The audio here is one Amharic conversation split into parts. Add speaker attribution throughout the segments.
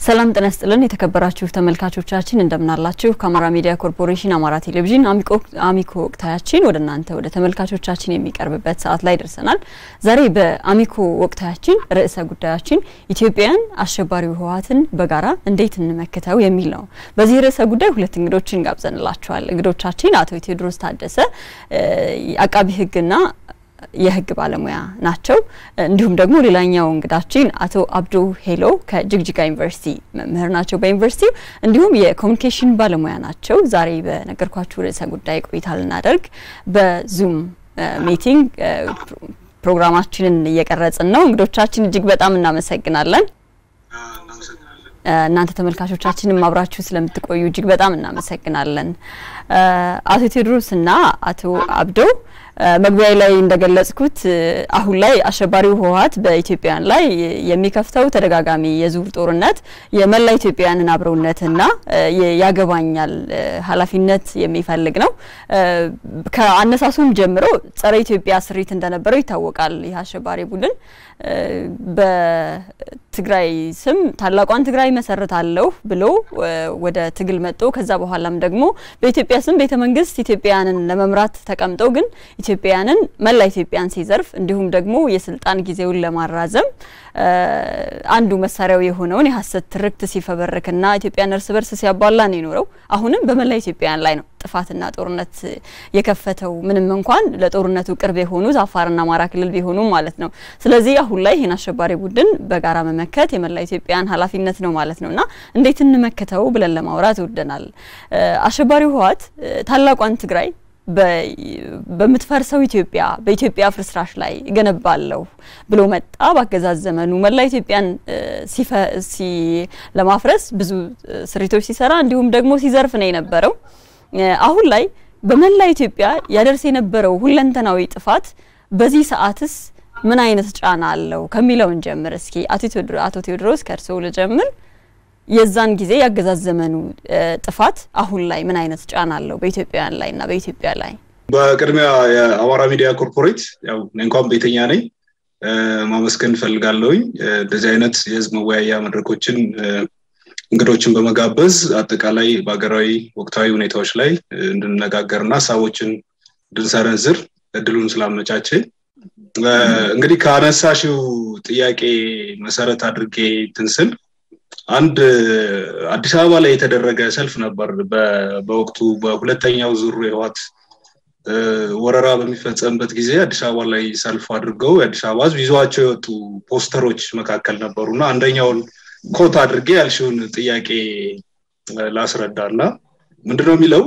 Speaker 1: ሰላም ጤና ይስጥልን የተከበራችሁ ተመልካቾቻችን እንደምናላችሁ። ከአማራ ሚዲያ ኮርፖሬሽን አማራ ቴሌቪዥን አሚኮ ወቅታያችን ወደ እናንተ ወደ ተመልካቾቻችን የሚቀርብበት ሰዓት ላይ ደርሰናል። ዛሬ በአሚኮ ወቅታያችን ርዕሰ ጉዳያችን ኢትዮጵያን አሸባሪው ህወሓትን በጋራ እንዴት እንመክተው የሚል ነው። በዚህ ርዕሰ ጉዳይ ሁለት እንግዶችን ጋብዘንላችኋል። እንግዶቻችን አቶ ቴዎድሮስ ታደሰ አቃቢ ህግና የህግ ባለሙያ ናቸው። እንዲሁም ደግሞ ሌላኛው እንግዳችን አቶ አብዱ ሄሎ ከጅግጅጋ ዩኒቨርሲቲ መምህር ናቸው በዩኒቨርሲቲው እንዲሁም የኮሚኒኬሽን ባለሙያ ናቸው። ዛሬ በነገርኳችሁ ርዕሰ ጉዳይ ቆይታ ልናደርግ በዙም ሚቲንግ ፕሮግራማችንን እየቀረጽን ነው። እንግዶቻችን እጅግ በጣም እናመሰግናለን። እናንተ ተመልካቾቻችንም አብራችሁ ስለምትቆዩ እጅግ በጣም እናመሰግናለን። አቶ ቴዎድሮስና አቶ አብዶ መግቢያ ላይ እንደገለጽኩት አሁን ላይ አሸባሪው ህወሓት በኢትዮጵያውያን ላይ የሚከፍተው ተደጋጋሚ የዙር ጦርነት የመላ ኢትዮጵያውያንን አብረውነትና ያገባኛል ኃላፊነት የሚፈልግ ነው። ከአነሳሱም ጀምሮ ጸረ ኢትዮጵያ ስሪት እንደነበረው ይታወቃል። ይህ አሸባሪ ቡድን በትግራይ ስም ታላቋን ትግራይ መሰረታለሁ ብሎ ወደ ትግል መጥቶ ከዛ በኋላም ደግሞ በኢትዮጵያ ስም ቤተ መንግስት ኢትዮጵያውያንን ለመምራት ተቀምጦ ግን ኢትዮጵያውያንን መላ ኢትዮጵያን ሲዘርፍ እንዲሁም ደግሞ የስልጣን ጊዜውን ለማራዘም አንዱ መሳሪያው የሆነውን የሀሰት ትርክት ሲፈበርክና ኢትዮጵያን እርስ በርስ ሲያባላ ነው የኖረው። አሁንም በመላ ኢትዮጵያውያን ላይ ነው ጥፋትና ጦርነት የከፈተው ምንም እንኳን ለጦርነቱ ቅርብ የሆኑት አፋርና አማራ ክልል ቢሆኑም ማለት ነው። ስለዚህ አሁን ላይ ይህን አሸባሪ ቡድን በጋራ መመከት የመላ ኢትዮጵያን ኃላፊነት ነው ማለት ነው እና እንዴት እንመክተው ብለን ለማውራት ወደናል። አሸባሪው ህወሓት ታላቋን ትግራይ በምትፈርሰው ኢትዮጵያ በኢትዮጵያ ፍርስራሽ ላይ እገነባለሁ ብሎ መጣ። በአገዛዝ ዘመኑ መላ ኢትዮጵያን ለማፍረስ ብዙ ስሪቶች ሲሰራ እንዲሁም ደግሞ ሲዘርፍ ነው የነበረው። አሁን ላይ በመላ ኢትዮጵያ ያደርስ የነበረው ሁለንተናዊ ጥፋት በዚህ ሰዓትስ ምን አይነት ጫና አለው ከሚለውን ጀምር እስኪ። አቶ ቴዎድሮስ ከእርስዎ ልጀምር። የዛን ጊዜ ያገዛዝ ዘመኑ ጥፋት አሁን ላይ ምን አይነት ጫና አለው በኢትዮጵያውያን ላይ እና በኢትዮጵያ ላይ?
Speaker 2: በቅድሚያ የአማራ ሚዲያ ኮርፖሬት ያው እንኳን ቤተኛ ነኝ ማመስገን እፈልጋለሁኝ። እንደዚህ አይነት የህዝብ መወያያ መድረኮችን እንግዶችን በመጋበዝ አጠቃላይ በሀገራዊ ወቅታዊ ሁኔታዎች ላይ እንድንነጋገር እና ሀሳቦችን እንድንሰረዝር እድሉን ስላመቻቸ እንግዲህ ከአነሳሽው ጥያቄ መሰረት አድርጌ ትንስል አንድ አዲስ አበባ ላይ የተደረገ ሰልፍ ነበር። በወቅቱ በሁለተኛው ዙር የህወሓት ወረራ በሚፈጸምበት ጊዜ አዲስ አበባ ላይ ሰልፍ አድርገው የአዲስ አበባ ህዝብ ይዘዋቸው የወጡ ፖስተሮች መካከል ነበሩ እና አንደኛውን ኮት አድርጌ ያልሽውን ጥያቄ ላስረዳ እና ምንድነው የሚለው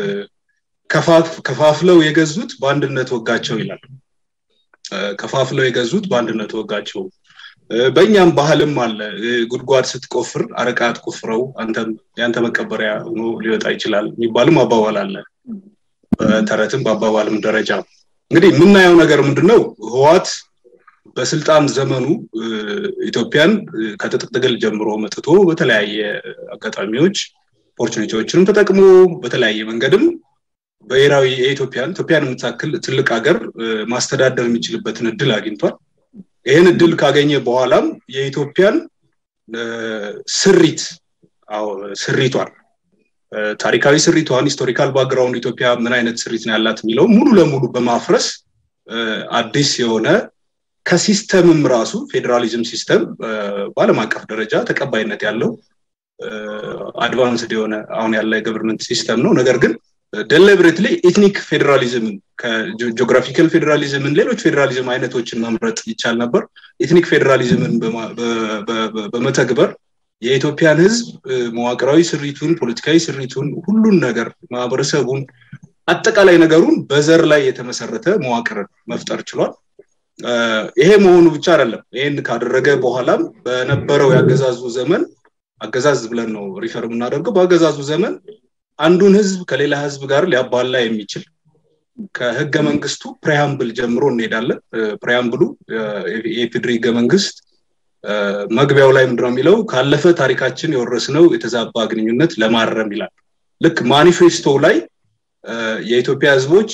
Speaker 2: ከፋፍለው የገዙት በአንድነት ወጋቸው ይላል። ከፋፍለው የገዙት በአንድነት ወጋቸው በእኛም ባህልም አለ። ጉድጓድ ስትቆፍር አረቃ አትቆፍረው አንተም ያንተ መቀበሪያ ሆኖ ሊወጣ ይችላል የሚባልም አባባል አለ። በተረትም በአባባልም ደረጃ እንግዲህ የምናየው ነገር ምንድነው? ህወሓት በስልጣን ዘመኑ ኢትዮጵያን ከትጥቅ ትግል ጀምሮ መጥቶ በተለያየ አጋጣሚዎች ኦፖርቹኒቲዎችንም ተጠቅሞ በተለያየ መንገድም ብሔራዊ የኢትዮጵያን ኢትዮጵያን የምታክል ትልቅ ሀገር ማስተዳደር የሚችልበትን እድል አግኝቷል። ይህን እድል ካገኘ በኋላም የኢትዮጵያን ስሪት ስሪቷን ታሪካዊ ስሪቷን ሂስቶሪካል ባክግራውንድ ኢትዮጵያ ምን አይነት ስሪት ነው ያላት የሚለው ሙሉ ለሙሉ በማፍረስ አዲስ የሆነ ከሲስተምም ራሱ ፌዴራሊዝም ሲስተም በአለም አቀፍ ደረጃ ተቀባይነት ያለው አድቫንስድ የሆነ አሁን ያለ የገቨርንመንት ሲስተም ነው። ነገር ግን ደሊብሬትሊ ኤትኒክ ፌዴራሊዝምን ከጂኦግራፊካል ፌዴራሊዝምን ሌሎች ፌዴራሊዝም አይነቶችን መምረጥ ይቻል ነበር። ኤትኒክ ፌዴራሊዝምን በመተግበር የኢትዮጵያን ህዝብ መዋቅራዊ ስሪቱን፣ ፖለቲካዊ ስሪቱን፣ ሁሉን ነገር ማህበረሰቡን፣ አጠቃላይ ነገሩን በዘር ላይ የተመሰረተ መዋቅርን መፍጠር ችሏል። ይሄ መሆኑ ብቻ አይደለም። ይህን ካደረገ በኋላም በነበረው ያገዛዙ ዘመን አገዛዝ ብለን ነው ሪፈር የምናደርገው። በአገዛዙ ዘመን አንዱን ህዝብ ከሌላ ህዝብ ጋር ሊያባላ የሚችል ከህገ መንግስቱ ፕሬያምብል ጀምሮ እንሄዳለን። ፕሬያምብሉ የኢፌድሪ ህገ መንግስት መግቢያው ላይ ምንድነው የሚለው? ካለፈ ታሪካችን የወረስነው የተዛባ ግንኙነት ለማረም ይላል። ልክ ማኒፌስቶ ላይ የኢትዮጵያ ህዝቦች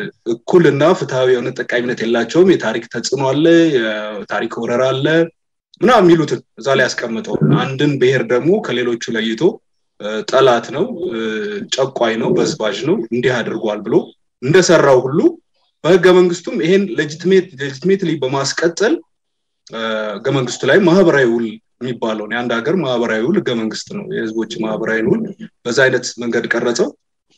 Speaker 2: እኩልና ፍትሐዊ የሆነ ጠቃሚነት የላቸውም፣ የታሪክ ተጽዕኖ አለ፣ የታሪክ ወረራ አለ፣ ምና የሚሉትን እዛ ላይ ያስቀምጠው አንድን ብሔር ደግሞ ከሌሎቹ ለይቶ ጠላት ነው፣ ጨቋይ ነው፣ በዝባዥ ነው፣ እንዲህ አድርጓል ብሎ እንደሰራው ሁሉ በህገ መንግስቱም ይሄን ሌጂትሜትሊ በማስቀጠል ህገ መንግስቱ ላይ ማህበራዊ ውል የሚባለውን የአንድ ሀገር ማህበራዊ ውል ህገ መንግስት ነው። የህዝቦች ማህበራዊ ውል በዛ አይነት መንገድ ቀረጸው።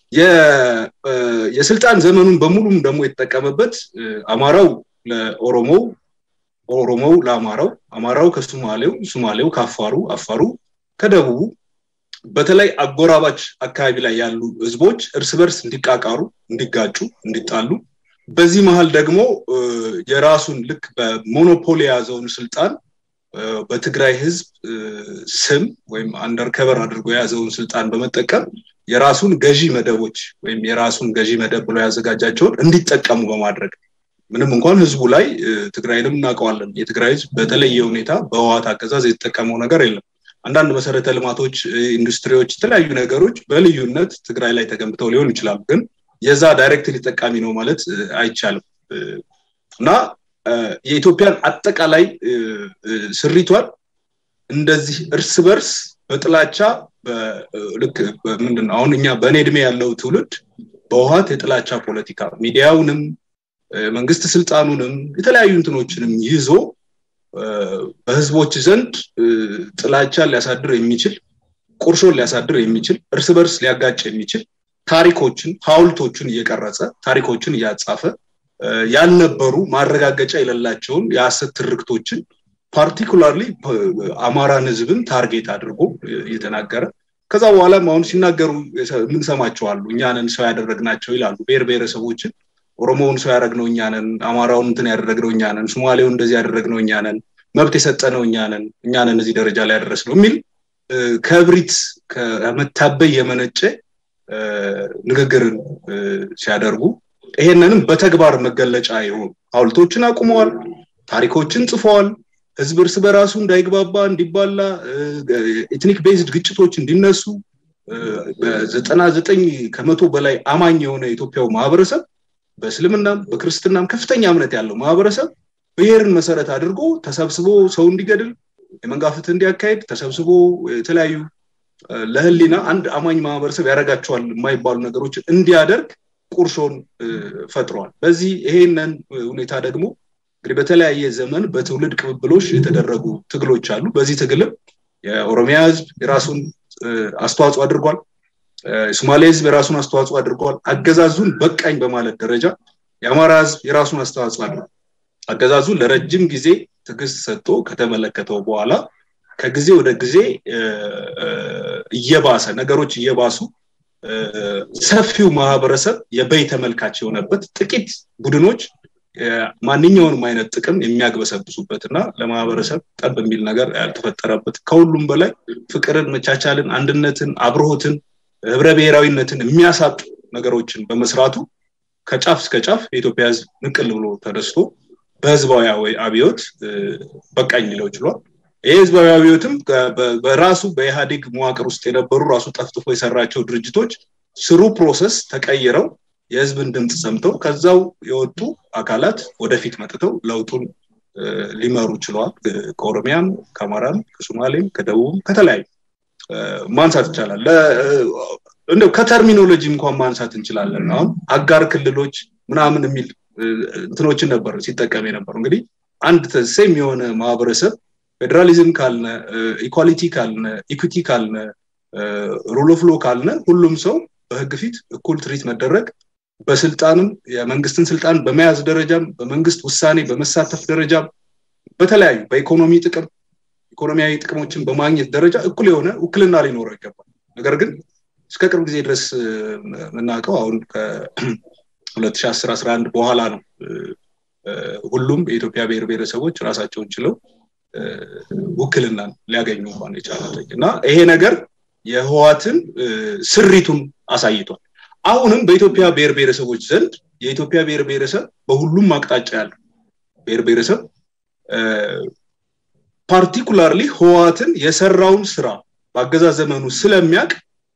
Speaker 2: የስልጣን ዘመኑን በሙሉም ደግሞ የተጠቀመበት አማራው ለኦሮሞው፣ ኦሮሞው ለአማራው፣ አማራው ከሱማሌው፣ ሱማሌው ከአፋሩ፣ አፋሩ ከደቡቡ በተለይ አጎራባች አካባቢ ላይ ያሉ ህዝቦች እርስ በርስ እንዲቃቃሩ፣ እንዲጋጩ፣ እንዲጣሉ በዚህ መሀል ደግሞ የራሱን ልክ በሞኖፖሊ የያዘውን ስልጣን በትግራይ ህዝብ ስም ወይም አንደርከቨር አድርጎ የያዘውን ስልጣን በመጠቀም የራሱን ገዢ መደቦች ወይም የራሱን ገዢ መደብ ብሎ ያዘጋጃቸውን እንዲጠቀሙ በማድረግ ምንም እንኳን ህዝቡ ላይ ትግራይንም እናውቀዋለን። የትግራይ ህዝብ በተለየ ሁኔታ በህዋት አገዛዝ የተጠቀመው ነገር የለም። አንዳንድ መሰረተ ልማቶች፣ ኢንዱስትሪዎች፣ የተለያዩ ነገሮች በልዩነት ትግራይ ላይ ተገንብተው ሊሆን ይችላሉ ግን የዛ ዳይሬክትሊ ጠቃሚ ነው ማለት አይቻልም እና የኢትዮጵያን አጠቃላይ ስሪቷን እንደዚህ እርስ በርስ በጥላቻ ልክ ምንድን ነው አሁን እኛ በእኔ እድሜ ያለው ትውልድ በውሃት የጥላቻ ፖለቲካ ሚዲያውንም መንግስት ስልጣኑንም የተለያዩ እንትኖችንም ይዞ በህዝቦች ዘንድ ጥላቻን ሊያሳድር የሚችል ቁርሾን ሊያሳድር የሚችል እርስ በርስ ሊያጋጭ የሚችል ታሪኮችን ሀውልቶችን እየቀረጸ ታሪኮችን እያጻፈ ያልነበሩ ማረጋገጫ የሌላቸውን የሀሰት ትርክቶችን ፓርቲኩላርሊ አማራን ህዝብን ታርጌት አድርጎ እየተናገረ ከዛ በኋላም አሁን ሲናገሩ የምንሰማቸዋሉ እኛንን ሰው ያደረግናቸው ይላሉ ብሔር ብሔረሰቦችን ኦሮሞውን ሰው ያደረግነው እኛንን አማራውን እንትን ያደረግነው እኛንን ሶማሌውን እንደዚህ ያደረግነው እኛንን መብት የሰጠነው እኛንን እኛንን እዚህ ደረጃ ላይ ያደረስ ነው የሚል ከብሪት ከመታበይ የመነጨ ንግግርን ሲያደርጉ ይሄንንም በተግባር መገለጫ የሆኑ ሀውልቶችን አቁመዋል፣ ታሪኮችን ጽፈዋል። ህዝብ እርስ በራሱ እንዳይግባባ እንዲባላ፣ ኤትኒክ ቤዝድ ግጭቶች እንዲነሱ በዘጠና ዘጠኝ ከመቶ በላይ አማኝ የሆነ የኢትዮጵያው ማህበረሰብ በእስልምናም በክርስትናም ከፍተኛ እምነት ያለው ማህበረሰብ ብሔርን መሰረት አድርጎ ተሰብስቦ ሰው እንዲገድል የመንጋ ፍትህ እንዲያካሄድ ተሰብስቦ የተለያዩ ለህሊና አንድ አማኝ ማህበረሰብ ያደርጋቸዋል የማይባሉ ነገሮችን እንዲያደርግ ቁርሾን ፈጥሯል። በዚህ ይሄንን ሁኔታ ደግሞ እንግዲህ በተለያየ ዘመን በትውልድ ቅብብሎች የተደረጉ ትግሎች አሉ። በዚህ ትግልም የኦሮሚያ ህዝብ የራሱን አስተዋጽኦ አድርጓል። የሶማሌ ህዝብ የራሱን አስተዋጽኦ አድርጓል። አገዛዙን በቃኝ በማለት ደረጃ የአማራ ህዝብ የራሱን አስተዋጽኦ አድርጓል። አገዛዙን ለረጅም ጊዜ ትዕግስት ሰጥቶ ከተመለከተው በኋላ ከጊዜ ወደ ጊዜ እየባሰ ነገሮች እየባሱ ሰፊው ማህበረሰብ የበይ ተመልካች የሆነበት ጥቂት ቡድኖች ማንኛውንም አይነት ጥቅም የሚያግበሰብሱበት እና ለማህበረሰብ ጠብ የሚል ነገር ያልተፈጠረበት ከሁሉም በላይ ፍቅርን፣ መቻቻልን፣ አንድነትን፣ አብርሆትን፣ ህብረ ብሔራዊነትን የሚያሳጡ ነገሮችን በመስራቱ ከጫፍ እስከ ጫፍ የኢትዮጵያ ህዝብ ንቅል ብሎ ተነስቶ በህዝባዊ አብዮት በቃኝ ሊለው ችሏል። ይህ ህዝባዊ አብዮትም በራሱ በኢህአዴግ መዋቅር ውስጥ የነበሩ ራሱ ጠፍጥፎ የሰራቸው ድርጅቶች ስሩ ፕሮሰስ ተቀይረው የህዝብን ድምፅ ሰምተው ከዛው የወጡ አካላት ወደፊት መጥተው ለውጡን ሊመሩ ችለዋል። ከኦሮሚያም፣ ከአማራም፣ ከሶማሌም፣ ከደቡብም ከተለያዩ ማንሳት ይቻላል። እንደው ከተርሚኖሎጂ እንኳን ማንሳት እንችላለን። አሁን አጋር ክልሎች ምናምን የሚል እንትኖችን ነበር ሲጠቀም የነበሩ እንግዲህ አንድ ሴም የሆነ ማህበረሰብ ፌዴራሊዝም ካልነ ኢኳሊቲ ካልነ ኢኩቲ ካልነ ሩል ኦፍ ሎ ካልነ ሁሉም ሰው በህግ ፊት እኩል ትሪት መደረግ በስልጣንም የመንግስትን ስልጣን በመያዝ ደረጃም በመንግስት ውሳኔ በመሳተፍ ደረጃም በተለያዩ በኢኮኖሚ ጥቅም ኢኮኖሚያዊ ጥቅሞችን በማግኘት ደረጃ እኩል የሆነ ውክልና ሊኖረው ይገባል። ነገር ግን እስከ ቅርብ ጊዜ ድረስ የምናውቀው አሁን ከ2010 11 በኋላ ነው ሁሉም የኢትዮጵያ ብሔር ብሔረሰቦች ራሳቸውን ችለው ውክልናን ሊያገኙ እንኳን የቻሉት እና ይሄ ነገር የህዋትን ስሪቱን አሳይቷል። አሁንም በኢትዮጵያ ብሔር ብሔረሰቦች ዘንድ የኢትዮጵያ ብሔር ብሔረሰብ በሁሉም አቅጣጫ ያለው ብሔር ብሔረሰብ ፓርቲኩላርሊ ህዋትን የሰራውን ስራ በአገዛዝ ዘመኑ ስለሚያውቅ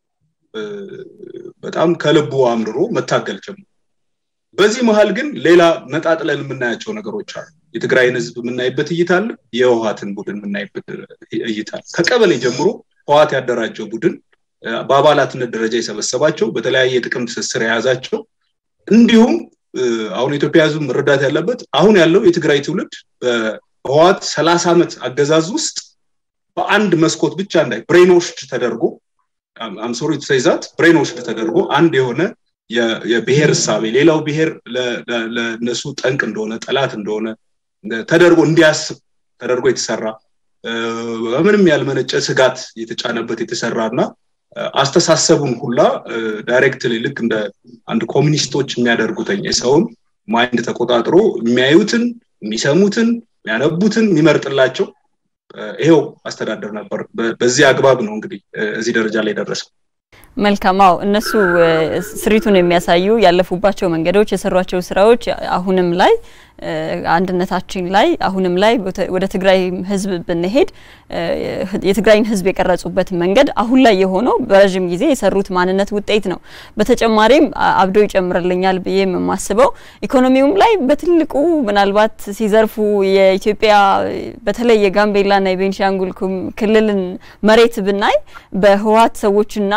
Speaker 2: በጣም ከልቡ አምርሮ መታገል ጀምሮ በዚህ መሀል ግን ሌላ ነጣጥለን የምናያቸው ነገሮች አሉ። የትግራይን ህዝብ የምናይበት እይታ አለ የህወሀትን ቡድን የምናይበት እይታ አለ ከቀበሌ ጀምሮ ህወሀት ያደራጀው ቡድን በአባላትነት ደረጃ የሰበሰባቸው በተለያየ ጥቅም ትስስር የያዛቸው እንዲሁም አሁን የኢትዮጵያ ህዝብ መረዳት ያለበት አሁን ያለው የትግራይ ትውልድ በህወሀት ሰላሳ ዓመት አገዛዝ ውስጥ በአንድ መስኮት ብቻ እንዳይ ብሬኖሽድ ተደርጎ አምሶሪ ትሰይዛት ብሬኖሽድ ተደርጎ አንድ የሆነ የብሔር እሳቤ ሌላው ብሔር ለእነሱ ጠንቅ እንደሆነ ጠላት እንደሆነ ተደርጎ እንዲያስብ ተደርጎ የተሰራ በምንም ያልመነጨ ስጋት የተጫነበት የተሰራ እና አስተሳሰቡን ሁላ ዳይሬክትሊ ልክ እንደ አንድ ኮሚኒስቶች የሚያደርጉትኝ የሰውን ማይንድ ተቆጣጥሮ የሚያዩትን የሚሰሙትን የሚያነቡትን የሚመርጥላቸው ይሄው አስተዳደር ነበር በዚህ አግባብ ነው እንግዲህ እዚህ ደረጃ ላይ ደረሰው
Speaker 1: መልካማው እነሱ ስሪቱን የሚያሳዩ ያለፉባቸው መንገዶች የሰሯቸው ስራዎች አሁንም ላይ አንድነታችን ላይ አሁንም ላይ ወደ ትግራይ ህዝብ ብንሄድ የትግራይን ህዝብ የቀረጹበት መንገድ አሁን ላይ የሆነው በረዥም ጊዜ የሰሩት ማንነት ውጤት ነው። በተጨማሪም አብዶ ይጨምርልኛል ብዬ የማስበው ኢኮኖሚውም ላይ በትልቁ ምናልባት ሲዘርፉ የኢትዮጵያ በተለይ የጋምቤላና የቤንሻንጉል ክልልን መሬት ብናይ በህወሀት ሰዎችና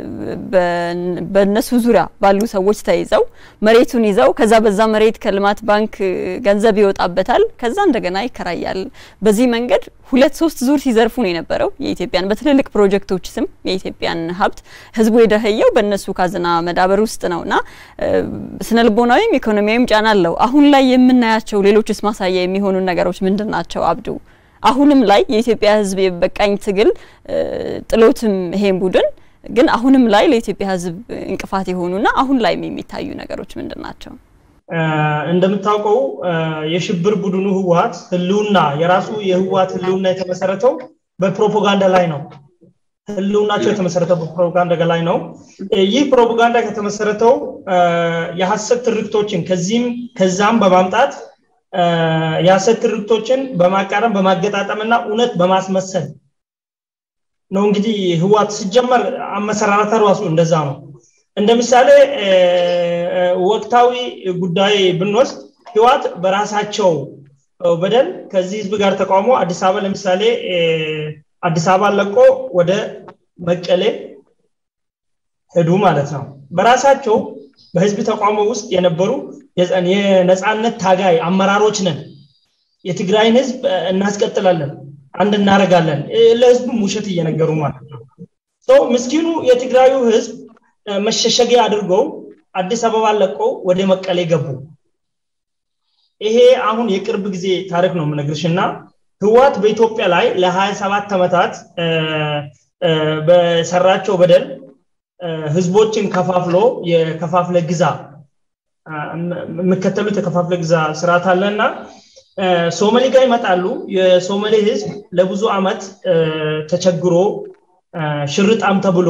Speaker 1: በእነሱ ዙሪያ ባሉ ሰዎች ተይዘው መሬቱን ይዘው ከዛ በዛ መሬት ከልማት ባንክ ገንዘብ ይወጣበታል፣ ከዛ እንደገና ይከራያል። በዚህ መንገድ ሁለት ሶስት ዙር ሲዘርፉ ነው የነበረው የኢትዮጵያን በትልልቅ ፕሮጀክቶች ስም የኢትዮጵያን ሀብት ህዝቡ የደኸየው በእነሱ ካዝና መዳበር ውስጥ ነውና ስነልቦናዊም ኢኮኖሚያዊም ጫና አለው። አሁን ላይ የምናያቸው ሌሎችስ ማሳያ የሚሆኑ ነገሮች ምንድን ናቸው? አብዱ አሁንም ላይ የኢትዮጵያ ህዝብ የበቃኝ ትግል ጥሎትም ይሄን ቡድን ግን አሁንም ላይ ለኢትዮጵያ ህዝብ እንቅፋት የሆኑና አሁን ላይም የሚታዩ ነገሮች ምንድን ናቸው?
Speaker 3: እንደምታውቀው የሽብር ቡድኑ ህወሀት ህልውና የራሱ የህወሀት ህልውና የተመሰረተው በፕሮፓጋንዳ ላይ ነው። ህልውናቸው የተመሰረተው በፕሮፓጋንዳ ላይ ነው። ይህ ፕሮፓጋንዳ ከተመሰረተው የሀሰት ትርክቶችን ከዚህም ከዛም በማምጣት የሀሰት ትርክቶችን በማቃረም በማገጣጠምና እውነት በማስመሰል ነው። እንግዲህ ህወሀት ሲጀመር አመሰራረታ ራሱ እንደዛ ነው። እንደ ምሳሌ ወቅታዊ ጉዳይ ብንወስድ ህወሀት በራሳቸው በደል ከዚህ ህዝብ ጋር ተቃውሞ አዲስ አበባ ለምሳሌ አዲስ አበባ ለቆ ወደ መቀሌ ሄዱ ማለት ነው። በራሳቸው በህዝብ ተቃውሞ ውስጥ የነበሩ የነፃነት ታጋይ አመራሮች ነን፣ የትግራይን ህዝብ እናስቀጥላለን፣ አንድ እናደርጋለን፣ ለህዝቡም ውሸት እየነገሩ ማለት ነው። ምስኪኑ የትግራዩ ህዝብ መሸሸጊያ አድርገው አዲስ አበባ ለቀው ወደ መቀሌ ገቡ። ይሄ አሁን የቅርብ ጊዜ ታሪክ ነው የምነግርሽ እና ህወሀት በኢትዮጵያ ላይ ለ27 ዓመታት በሰራቸው በደል ህዝቦችን ከፋፍሎ የከፋፍለ ግዛ የሚከተሉት የከፋፍለ ግዛ ስርዓት አለ እና ሶማሌ ጋር ይመጣሉ። የሶማሌ ህዝብ ለብዙ አመት ተቸግሮ ሽርጣም ተብሎ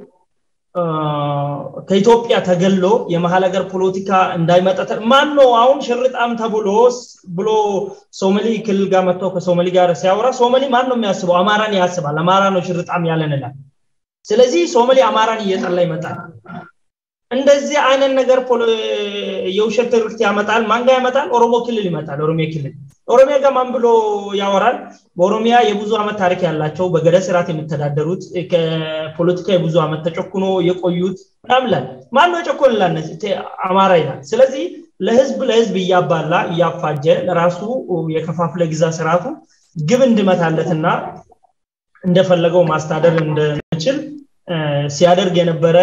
Speaker 3: ከኢትዮጵያ ተገሎ የመሀል ሀገር ፖለቲካ እንዳይመጣ ማን ነው አሁን ሽርጣም ተብሎ ብሎ ሶማሌ ክልል ጋር መጥቶ ከሶማሌ ጋር ሲያወራ ሶማሌ ማን ነው የሚያስበው? አማራን ያስባል። አማራ ነው ሽርጣም ያለን ይላል። ስለዚህ ሶማሌ አማራን እየጠላ ይመጣል። እንደዚህ አይነት ነገር የውሸት ትርክት ያመጣል። ማን ጋር ያመጣል? ኦሮሞ ክልል ይመጣል። ኦሮሚያ ክልል ኦሮሚያ ጋር ማን ብሎ ያወራል? በኦሮሚያ የብዙ ዓመት ታሪክ ያላቸው በገዳ ስርዓት የሚተዳደሩት ከፖለቲካ የብዙ ዓመት ተጨኩኖ የቆዩት ምናምን ይላል። ማን ነው የጨኮንላል? አማራ ይላል። ስለዚህ ለህዝብ ለህዝብ እያባላ እያፋጀ ለራሱ የከፋፍለ ግዛ ስርዓቱ ግብ እንድመታለትና እንደፈለገው ማስታደር እንደሚችል ሲያደርግ የነበረ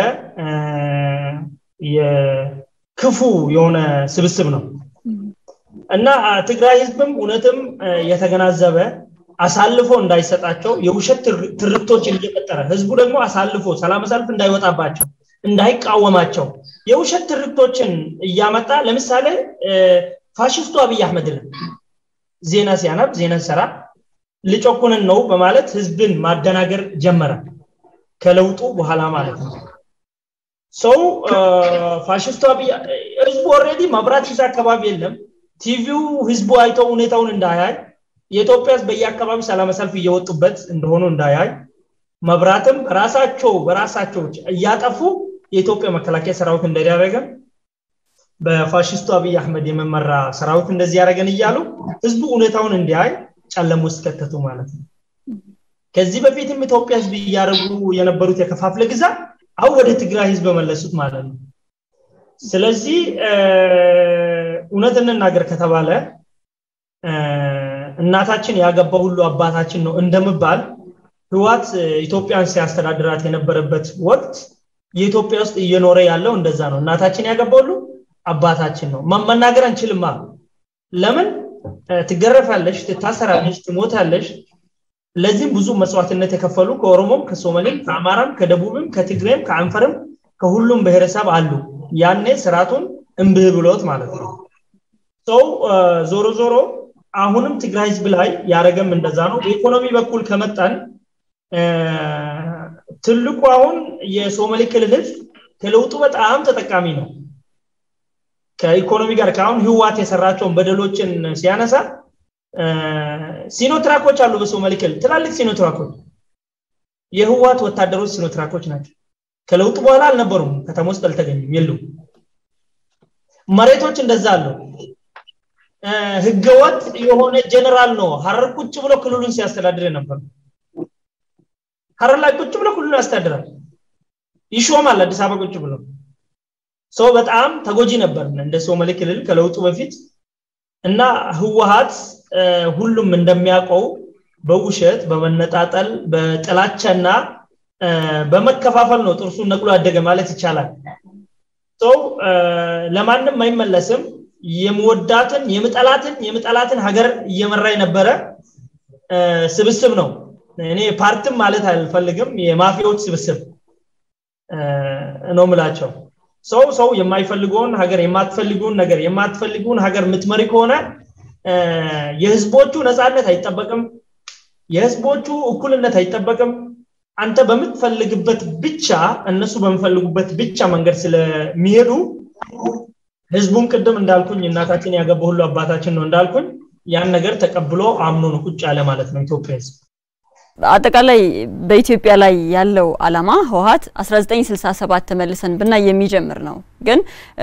Speaker 3: የክፉ የሆነ ስብስብ ነው እና ትግራይ ህዝብም እውነትም የተገናዘበ አሳልፎ እንዳይሰጣቸው የውሸት ትርክቶችን እየፈጠረ ህዝቡ ደግሞ አሳልፎ ሰላም ሰልፍ እንዳይወጣባቸው እንዳይቃወማቸው የውሸት ትርክቶችን እያመጣ ለምሳሌ ፋሽስቱ አብይ አህመድ ዜና ሲያነብ ዜና ሰራ ልጨኩንን ነው በማለት ህዝብን ማደናገር ጀመረ ከለውጡ በኋላ ማለት ነው ሰው ፋሽስቱ አብይ ህዝቡ ኦልሬዲ መብራት ይዛ አካባቢ የለም ቲቪው ህዝቡ አይተው ሁኔታውን እንዳያይ የኢትዮጵያ ህዝብ በየአካባቢ ሰላም ሰልፍ እየወጡበት እንደሆኑ እንዳያይ መብራትም ራሳቸው በራሳቸው እያጠፉ የኢትዮጵያ መከላከያ ሰራዊት እንደዳረገ በፋሽስቱ አብይ አህመድ የመመራ ሰራዊት እንደዚህ ያደረገን እያሉ ህዝቡ እውነታውን እንዲያይ ጨለም ውስጥ ከተቱ ማለት ነው ከዚህ በፊትም ኢትዮጵያ ህዝብ እያደረጉ የነበሩት የከፋፍለ ግዛት አሁን ወደ ትግራይ ህዝብ መለሱት ማለት ነው ስለዚህ እውነት እንናገር ከተባለ እናታችን ያገባ ሁሉ አባታችን ነው እንደምባል ህዋት ኢትዮጵያን ሲያስተዳድራት የነበረበት ወቅት የኢትዮጵያ ውስጥ እየኖረ ያለው እንደዛ ነው እናታችን ያገባ ሁሉ አባታችን ነው መናገር አንችልማ ለምን ትገረፋለሽ ትታሰራለሽ ትሞታለሽ ለዚህም ብዙ መስዋዕትነት የከፈሉ ከኦሮሞም ከሶማሌም ከአማራም ከደቡብም ከትግሬም ከአንፈርም ከሁሉም ብሔረሰብ አሉ ያኔ ስርዓቱን እምብህ ብሎት ማለት ነው ሰው ዞሮ ዞሮ አሁንም ትግራይ ህዝብ ላይ ያደረገም እንደዛ ነው በኢኮኖሚ በኩል ከመጣን ትልቁ አሁን የሶማሌ ክልል ህዝብ ከለውጡ በጣም ተጠቃሚ ነው ከኢኮኖሚ ጋር ከአሁን ህዋት የሰራቸውን በደሎችን ሲያነሳ ሲኖትራኮች አሉ በሶማሌ ክልል ትላልቅ ሲኖትራኮች የህዋት ወታደሮች ሲኖትራኮች ናቸው ከለውጡ በኋላ አልነበሩም ከተማ ውስጥ አልተገኙም የሉም መሬቶች እንደዛ አሉ ህገወጥ የሆነ ጀነራል ነው ሀረር ቁጭ ብሎ ክልሉን ሲያስተዳድር ነበር ሀረር ላይ ቁጭ ብሎ ክልሉን ያስተዳድራል ይሾማል አዲስ አበባ ቁጭ ብሎ ሰው በጣም ተጎጂ ነበር እንደ ሶማሌ ክልል ከለውጡ በፊት እና ህወሀት ሁሉም እንደሚያውቀው በውሸት በመነጣጠል በጥላቻና በመከፋፈል ነው ጥርሱን ነቅሎ ያደገ ማለት ይቻላል ሰው ለማንም አይመለስም የምወዳትን የምጠላትን የምጠላትን ሀገር እየመራ የነበረ ስብስብ ነው እኔ ፓርትም ማለት አልፈልግም የማፊያዎች ስብስብ ነው ምላቸው ሰው ሰው የማይፈልገውን ሀገር የማትፈልጉን ነገር የማትፈልጉን ሀገር የምትመሪ ከሆነ የህዝቦቹ ነፃነት አይጠበቅም የህዝቦቹ እኩልነት አይጠበቅም አንተ በምትፈልግበት ብቻ እነሱ በሚፈልጉበት ብቻ መንገድ ስለሚሄዱ ህዝቡም ቅድም እንዳልኩኝ እናታችን ያገባ ሁሉ አባታችን ነው እንዳልኩኝ ያን ነገር ተቀብሎ አምኖ ነው ቁጭ ያለ ማለት ነው ኢትዮጵያ ህዝብ
Speaker 1: አጠቃላይ በኢትዮጵያ ላይ ያለው አላማ ህወሀት 1967 ተመልሰን ብናይ የሚጀምር ነው ግን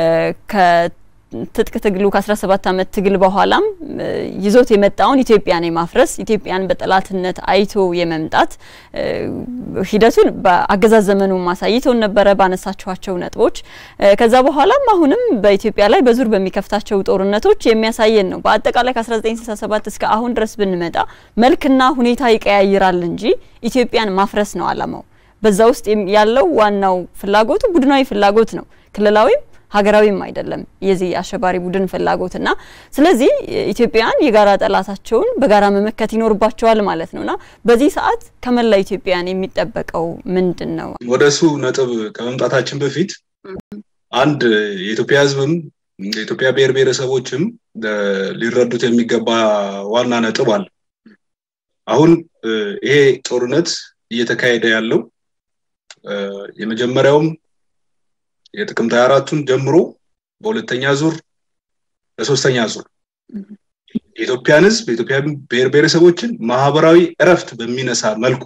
Speaker 1: ትጥቅ ትግሉ ከ17 ዓመት ትግል በኋላም ይዞት የመጣውን ኢትዮጵያን የማፍረስ ኢትዮጵያን በጠላትነት አይቶ የመምጣት ሂደቱን በአገዛዝ ዘመኑ ማሳይተውን ነበረ ባነሳችኋቸው ነጥቦች። ከዛ በኋላም አሁንም በኢትዮጵያ ላይ በዙር በሚከፍታቸው ጦርነቶች የሚያሳየን ነው። በአጠቃላይ ከ1967 እስከ አሁን ድረስ ብንመጣ መልክና ሁኔታ ይቀያይራል እንጂ ኢትዮጵያን ማፍረስ ነው አላማው። በዛ ውስጥ ያለው ዋናው ፍላጎቱ ቡድናዊ ፍላጎት ነው። ክልላዊም ሀገራዊም አይደለም የዚህ አሸባሪ ቡድን ፍላጎትና ስለዚህ ኢትዮጵያውያን የጋራ ጠላታቸውን በጋራ መመከት ይኖርባቸዋል ማለት ነውና በዚህ ሰዓት ከመላ ኢትዮጵያውያን የሚጠበቀው ምንድን ነው?
Speaker 2: ወደ እሱ ነጥብ ከመምጣታችን በፊት አንድ የኢትዮጵያ ሕዝብም የኢትዮጵያ ብሔር ብሔረሰቦችም ሊረዱት የሚገባ ዋና ነጥብ አለ። አሁን ይሄ ጦርነት እየተካሄደ ያለው የመጀመሪያውም የጥቅምት 24ቱን ጀምሮ በሁለተኛ ዙር ለሶስተኛ ዙር የኢትዮጵያን ህዝብ የኢትዮጵያ ብሔር ብሔረሰቦችን ማህበራዊ እረፍት በሚነሳ መልኩ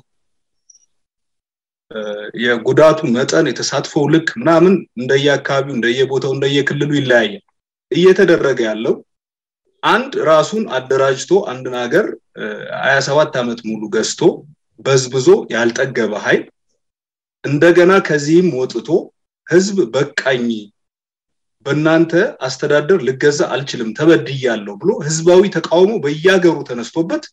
Speaker 2: የጉዳቱ መጠን የተሳትፎው ልክ ምናምን እንደየአካባቢው እንደየቦታው እንደየክልሉ ይለያያል እየተደረገ ያለው አንድ ራሱን አደራጅቶ አንድን ሀገር ሀያ ሰባት ዓመት ሙሉ ገዝቶ በዝብዞ ያልጠገበ ኃይል እንደገና ከዚህም ወጥቶ ህዝብ በቃኝ በእናንተ አስተዳደር ልገዛ አልችልም ተበድያለሁ ብሎ ህዝባዊ ተቃውሞ በየሀገሩ ተነስቶበት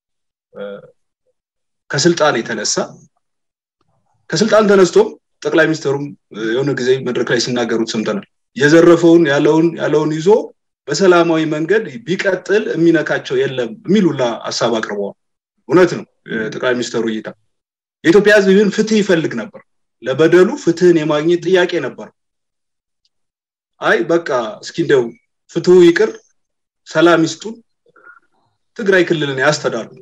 Speaker 2: ከስልጣን የተነሳ ከስልጣን ተነስቶም ጠቅላይ ሚኒስትሩም የሆነ ጊዜ መድረክ ላይ ሲናገሩት ሰምተናል የዘረፈውን ያለውን ያለውን ይዞ በሰላማዊ መንገድ ቢቀጥል የሚነካቸው የለም የሚሉላ ሀሳብ አቅርበዋል እውነት ነው ጠቅላይ ሚኒስትሩ እይታ የኢትዮጵያ ህዝብ ግን ፍትህ ይፈልግ ነበር ለበደሉ ፍትህን የማግኘት ጥያቄ ነበር አይ በቃ እስኪ እንደው ፍትሁ ይቅር ሰላም ይስጡን ትግራይ ክልልን ያስተዳድሩ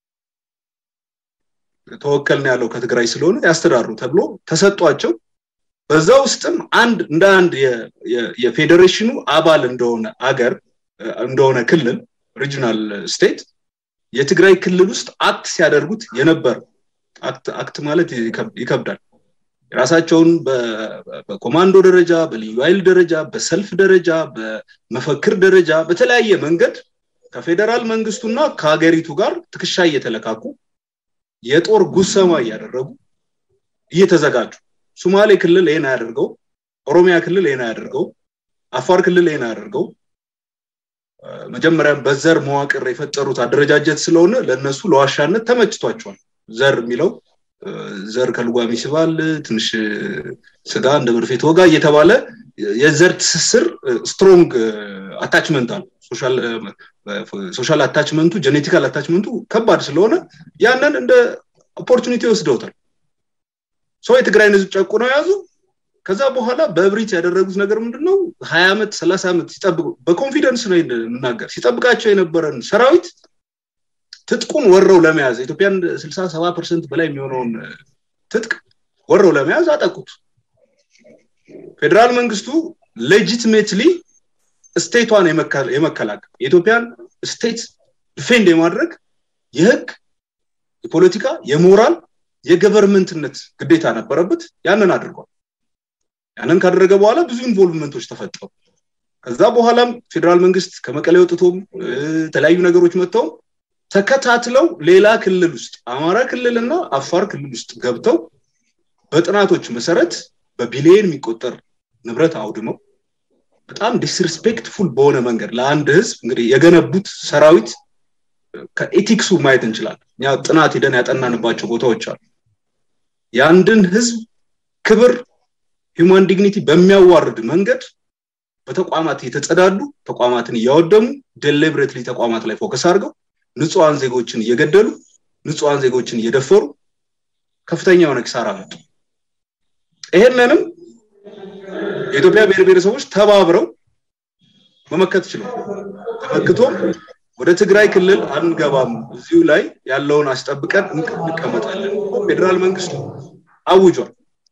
Speaker 2: ተወከልን ያለው ከትግራይ ስለሆነ ያስተዳድሩ ተብሎ ተሰጧቸው በዛ ውስጥም አንድ እንደ አንድ የፌዴሬሽኑ አባል እንደሆነ አገር እንደሆነ ክልል ሪጂናል ስቴት የትግራይ ክልል ውስጥ አክት ሲያደርጉት የነበር አክት ማለት ይከብዳል የራሳቸውን በኮማንዶ ደረጃ በልዩ ኃይል ደረጃ በሰልፍ ደረጃ በመፈክር ደረጃ በተለያየ መንገድ ከፌዴራል መንግስቱና ከሀገሪቱ ጋር ትከሻ እየተለካኩ የጦር ጉሰማ እያደረጉ እየተዘጋጁ ሶማሌ ክልል ይህን አያደርገው ኦሮሚያ ክልል ይህን አያደርገው አፋር ክልል ይህን አያደርገው መጀመሪያም በዘር መዋቅር የፈጠሩት አደረጃጀት ስለሆነ ለእነሱ ለዋሻነት ተመችቷቸዋል ዘር የሚለው ዘር ከልጓም ይስባል ትንሽ ስጋ እንደ መርፌ ተወጋ እየተባለ የዘር ትስስር ስትሮንግ አታችመንት አለ ሶሻል አታችመንቱ ጀኔቲካል አታችመንቱ ከባድ ስለሆነ ያንን እንደ ኦፖርቹኒቲ ወስደውታል ሰው የትግራይን ህዝብ ጨቁ ነው የያዙ ከዛ በኋላ በእብሪት ያደረጉት ነገር ምንድነው ሀያ ዓመት ሰላሳ ዓመት ሲጠብቁ በኮንፊደንስ ነው የምናገር ሲጠብቃቸው የነበረን ሰራዊት ትጥቁን ወረው ለመያዝ ኢትዮጵያን ስልሳ ሰባ ፐርሰንት በላይ የሚሆነውን ትጥቅ ወረው ለመያዝ አጠቁት ፌዴራል መንግስቱ ሌጂትሜትሊ ስቴቷን የመከላከል የኢትዮጵያን ስቴት ዲፌንድ የማድረግ የህግ የፖለቲካ የሞራል የገቨርንመንትነት ግዴታ ነበረበት ያንን አድርጓል ያንን ካደረገ በኋላ ብዙ ኢንቮልቭመንቶች ተፈጠሩ ከዛ በኋላም ፌዴራል መንግስት ከመቀሌ ወጥቶም የተለያዩ ነገሮች መጥተው ተከታትለው ሌላ ክልል ውስጥ አማራ ክልልና አፋር ክልል ውስጥ ገብተው በጥናቶች መሰረት በቢሊየን የሚቆጠር ንብረት አውድመው በጣም ዲስሪስፔክትፉል በሆነ መንገድ ለአንድ ህዝብ እንግዲህ የገነቡት ሰራዊት ከኤቲክሱ ማየት እንችላለን እኛ ጥናት ሂደን ያጠናንባቸው ቦታዎች አሉ የአንድን ህዝብ ክብር ሂውማን ዲግኒቲ በሚያዋርድ መንገድ በተቋማት የተጸዳዱ ተቋማትን እያወደሙ ዴሊብሬትሊ ተቋማት ላይ ፎከስ አድርገው ንጹሐን ዜጎችን እየገደሉ ንጹሐን ዜጎችን እየደፈሩ ከፍተኛ የሆነ ኪሳራ መጡ ይሄንንም የኢትዮጵያ ብሔር ብሔረሰቦች ተባብረው መመከት ችለው ተመክቶም ወደ ትግራይ ክልል አንገባም እዚሁ ላይ ያለውን አስጠብቀን እንቀመጣለን ፌዴራል መንግስቱ አውጇል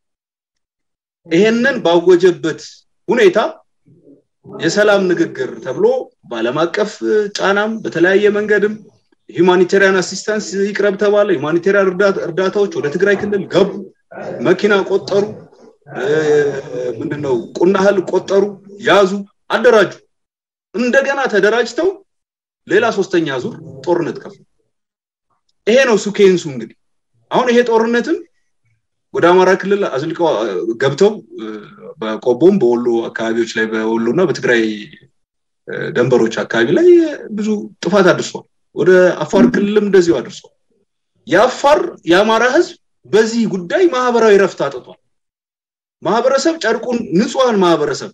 Speaker 2: ይሄንን ባወጀበት ሁኔታ የሰላም ንግግር ተብሎ በአለም አቀፍ ጫናም በተለያየ መንገድም ሂማኒቴሪያን አሲስታንስ ይቅረብ ተባለ ሂማኒቴሪያን እርዳታዎች ወደ ትግራይ ክልል ገቡ መኪና ቆጠሩ ምንድነው ቁናህል ቆጠሩ ያዙ አደራጁ እንደገና ተደራጅተው ሌላ ሶስተኛ ዙር ጦርነት ከፍ ይሄ ነው ሱኬንሱ እንግዲህ አሁን ይሄ ጦርነትም ወደ አማራ ክልል አዝልቀው ገብተው በቆቦም በወሎ አካባቢዎች ላይ በወሎ እና በትግራይ ደንበሮች አካባቢ ላይ ብዙ ጥፋት አድርሷል ወደ አፋር ክልልም እንደዚሁ አድርሷል የአፋር የአማራ ህዝብ በዚህ ጉዳይ ማህበራዊ ረፍት አጥቷል ማህበረሰብ ጨርቁን ንጹሐን ማህበረሰብ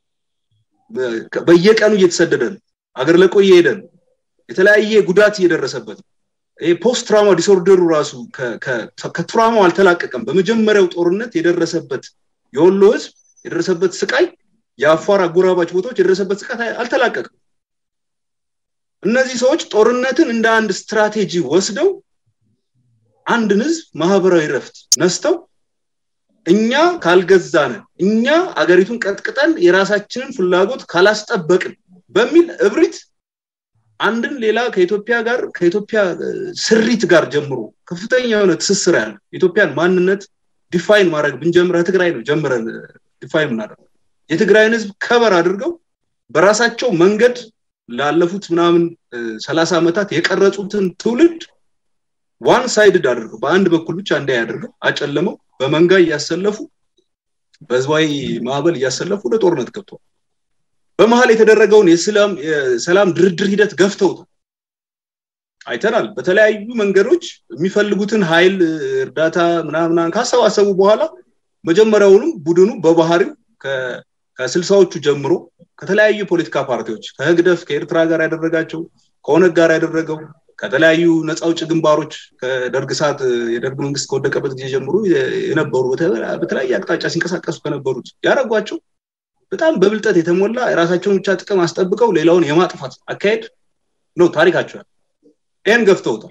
Speaker 2: በየቀኑ እየተሰደደ ነው አገር ለቆ እየሄደ ነው የተለያየ ጉዳት እየደረሰበት ነው ፖስት ትራማ ዲስኦርደሩ ራሱ ከትራማው አልተላቀቀም በመጀመሪያው ጦርነት የደረሰበት የወሎ ህዝብ የደረሰበት ስቃይ የአፋር አጎራባች ቦታዎች የደረሰበት ስቃይ አልተላቀቅም እነዚህ ሰዎች ጦርነትን እንደ አንድ ስትራቴጂ ወስደው አንድን ህዝብ ማህበራዊ ረፍት ነስተው እኛ ካልገዛን እኛ አገሪቱን ቀጥቅጠን የራሳችንን ፍላጎት ካላስጠበቅን በሚል እብሪት አንድን ሌላ ከኢትዮጵያ ጋር ከኢትዮጵያ ስሪት ጋር ጀምሮ ከፍተኛ የሆነ ትስስር ያለ ኢትዮጵያን ማንነት ዲፋይን ማድረግ ብንጀምረ ትግራይ ነው ጀምረን ዲፋይን ምናደርገው የትግራይን ህዝብ ከበር አድርገው በራሳቸው መንገድ ላለፉት ምናምን ሰላሳ ዓመታት የቀረጹትን ትውልድ ዋን ሳይድድ አድርገው በአንድ በኩል ብቻ እንዳይ አድርገው አጨለመው በመንጋ እያሰለፉ በህዝባዊ ማዕበል እያሰለፉ ወደ ጦርነት ገብተዋል በመሀል የተደረገውን የሰላም ድርድር ሂደት ገፍተውታል አይተናል በተለያዩ መንገዶች የሚፈልጉትን ኃይል እርዳታ ምናምናን ካሰባሰቡ በኋላ መጀመሪያውንም ቡድኑ በባህሪው ከስልሳዎቹ ጀምሮ ከተለያዩ ፖለቲካ ፓርቲዎች ከህግደፍ ከኤርትራ ጋር ያደረጋቸው ከኦነግ ጋር ያደረገው ከተለያዩ ነፃ አውጭ ግንባሮች ከደርግ ሰዓት የደርግ መንግስት ከወደቀበት ጊዜ ጀምሮ የነበሩ በተለያየ አቅጣጫ ሲንቀሳቀሱ ከነበሩት ያደረጓቸው በጣም በብልጠት የተሞላ የራሳቸውን ብቻ ጥቅም አስጠብቀው ሌላውን የማጥፋት አካሄድ ነው ታሪካቸዋል ይህን ገፍተውታል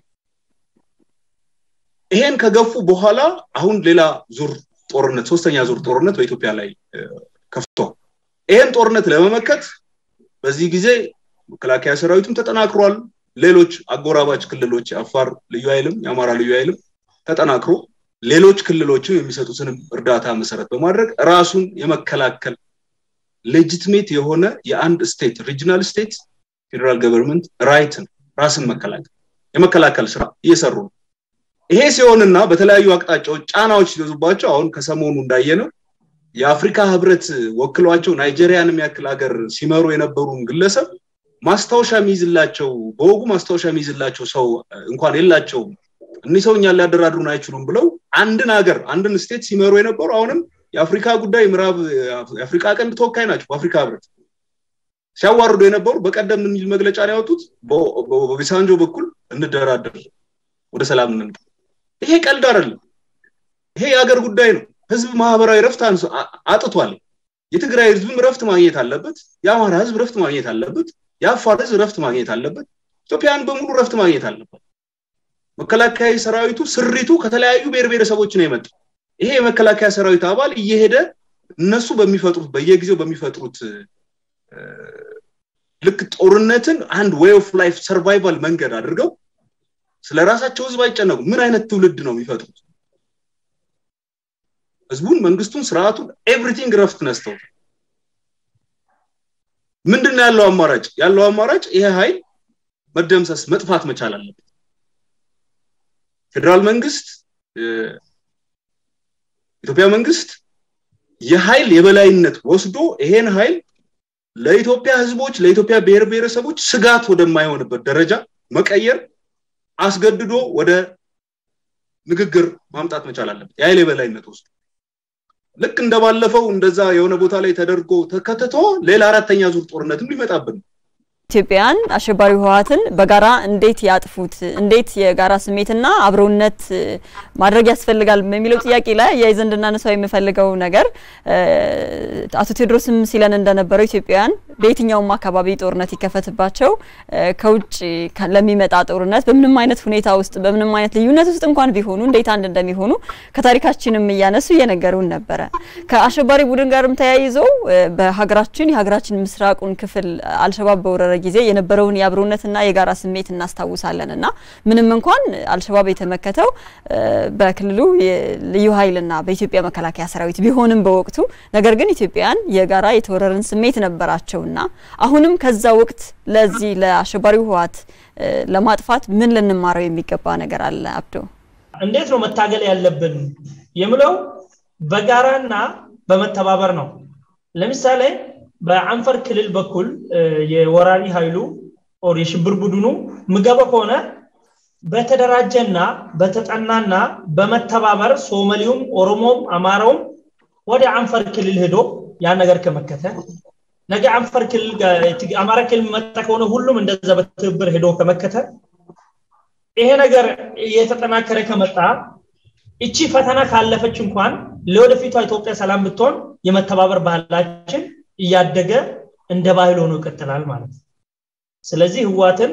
Speaker 2: ይሄን ከገፉ በኋላ አሁን ሌላ ዙር ጦርነት ሶስተኛ ዙር ጦርነት በኢትዮጵያ ላይ ከፍቷል ይሄን ጦርነት ለመመከት በዚህ ጊዜ መከላከያ ሰራዊቱም ተጠናክሯል ሌሎች አጎራባች ክልሎች የአፋር ልዩ ኃይልም የአማራ ልዩ ኃይልም ተጠናክሮ ሌሎች ክልሎችም የሚሰጡትንም እርዳታ መሰረት በማድረግ ራሱን የመከላከል ሌጂትሜት የሆነ የአንድ ስቴት ሪጂናል ስቴት ፌዴራል ገቨርንመንት ራይትን ራስን መከላከል የመከላከል ስራ እየሰሩ ነው። ይሄ ሲሆንና በተለያዩ አቅጣጫዎች ጫናዎች ሲበዙባቸው አሁን ከሰሞኑ እንዳየነው የአፍሪካ ህብረት ወክሏቸው ናይጄሪያን የሚያክል ሀገር ሲመሩ የነበሩን ግለሰብ ማስታወሻ የሚይዝላቸው በወጉ ማስታወሻ የሚይዝላቸው ሰው እንኳን የላቸውም። እኒህ ሰው እኛን ሊያደራድሩን አይችሉም ብለው አንድን ሀገር አንድን ስቴት ሲመሩ የነበሩ አሁንም የአፍሪካ ጉዳይ ምዕራብ የአፍሪካ ቀንድ ተወካይ ናቸው በአፍሪካ ህብረት ሲያዋርዱ የነበሩ በቀደም የሚል መግለጫ ነው ያወጡት። በቢሳንጆ በኩል እንደራደር፣ ወደ ሰላም እንምጣ። ይሄ ቀልድ አይደለም። ይሄ የሀገር ጉዳይ ነው። ህዝብ ማህበራዊ ረፍት አጥቷል። የትግራይ ህዝብም ረፍት ማግኘት አለበት። የአማራ ህዝብ ረፍት ማግኘት አለበት። የአፋር ህዝብ ረፍት ማግኘት አለበት። ኢትዮጵያን በሙሉ ረፍት ማግኘት አለበት። መከላከያ ሰራዊቱ ስሪቱ ከተለያዩ ብሔር ብሔረሰቦች ነው የመጣው። ይሄ የመከላከያ ሰራዊት አባል እየሄደ እነሱ በሚፈጥሩት በየጊዜው በሚፈጥሩት ልክ ጦርነትን አንድ ዌይ ኦፍ ላይፍ ሰርቫይቫል መንገድ አድርገው ስለ ራሳቸው ህዝብ አይጨነቁም። ምን አይነት ትውልድ ነው የሚፈጥሩት? ህዝቡን፣ መንግስቱን፣ ስርዓቱን ኤቭሪቲንግ ረፍት ነስተው ምንድን ነው ያለው አማራጭ? ያለው አማራጭ ይሄ ኃይል መደምሰስ መጥፋት መቻል አለበት። ፌዴራል መንግስት ኢትዮጵያ መንግስት የኃይል የበላይነት ወስዶ ይሄን ኃይል ለኢትዮጵያ ህዝቦች ለኢትዮጵያ ብሔር ብሔረሰቦች ስጋት ወደማይሆንበት ደረጃ መቀየር አስገድዶ ወደ ንግግር ማምጣት መቻል አለበት። የኃይል የበላይነት ወስዶ ልክ እንደባለፈው እንደዛ የሆነ ቦታ ላይ ተደርጎ ተከትቶ ሌላ አራተኛ ዙር ጦርነትም ሊመጣብን
Speaker 1: ኢትዮጵያውያን አሸባሪ ህወሀትን በጋራ እንዴት ያጥፉት፣ እንዴት የጋራ ስሜትና አብሮነት ማድረግ ያስፈልጋል በሚለው ጥያቄ ላይ አያይዘን እንድናነሳው የምፈልገው ነገር አቶ ቴዎድሮስም ሲለን እንደነበረው ኢትዮጵያውያን በየትኛውም አካባቢ ጦርነት ይከፈትባቸው ከውጭ ለሚመጣ ጦርነት በምንም አይነት ሁኔታ ውስጥ በምንም አይነት ልዩነት ውስጥ እንኳን ቢሆኑ እንዴት አንድ እንደሚሆኑ ከታሪካችንም እያነሱ እየነገሩን ነበረ። ከአሸባሪ ቡድን ጋርም ተያይዘው በሀገራችን የሀገራችን ምስራቁን ክፍል አልሸባብ በወረረ ጊዜ የነበረውን የአብሮነትና የጋራ ስሜት እናስታውሳለን እና ምንም እንኳን አልሸባብ የተመከተው በክልሉ ልዩ ኃይልና በኢትዮጵያ መከላከያ ሰራዊት ቢሆንም በወቅቱ ነገር ግን ኢትዮጵያውያን የጋራ የተወረረን ስሜት ነበራቸውና አሁንም ከዛ ወቅት ለዚህ ለአሸባሪው ህወሓት ለማጥፋት ምን ልንማረው የሚገባ ነገር አለ? አብዶ
Speaker 3: እንዴት ነው መታገል ያለብን የምለው በጋራና በመተባበር ነው። ለምሳሌ በአንፈር ክልል በኩል የወራሪ ኃይሉ ኦር የሽብር ቡድኑ ምገባ ከሆነ በተደራጀና በተጠናና በመተባበር ሶማሌውም፣ ኦሮሞም፣ አማራውም ወደ አንፈር ክልል ሄዶ ያን ነገር ከመከተ ነገ አንፈር ክልል አማራ ክልል መጣ ከሆነ ሁሉም እንደዛ በትብብር ሄዶ ከመከተ ይሄ ነገር እየተጠናከረ ከመጣ እቺ ፈተና ካለፈች እንኳን ለወደፊቷ ኢትዮጵያ ሰላም ብትሆን የመተባበር ባህላችን እያደገ እንደ ባህል ሆኖ ይቀጥላል ማለት ነው። ስለዚህ ህዋትን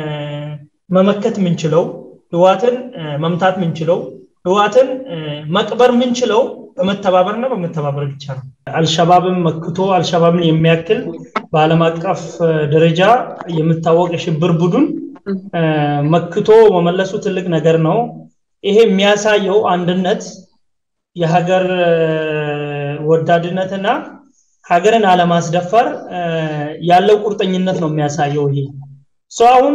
Speaker 3: መመከት ምንችለው ህዋትን መምታት ምንችለው ህዋትን መቅበር ምንችለው በመተባበርና በመተባበር ብቻ ነው። አልሸባብን መክቶ አልሸባብን የሚያክል በአለም አቀፍ ደረጃ የምታወቅ የሽብር ቡድን መክቶ መመለሱ ትልቅ ነገር ነው። ይሄ የሚያሳየው አንድነት፣ የሀገር ወዳድነትና ሀገርን አለማስደፈር ያለው ቁርጠኝነት ነው የሚያሳየው። ይሄ ሰው አሁን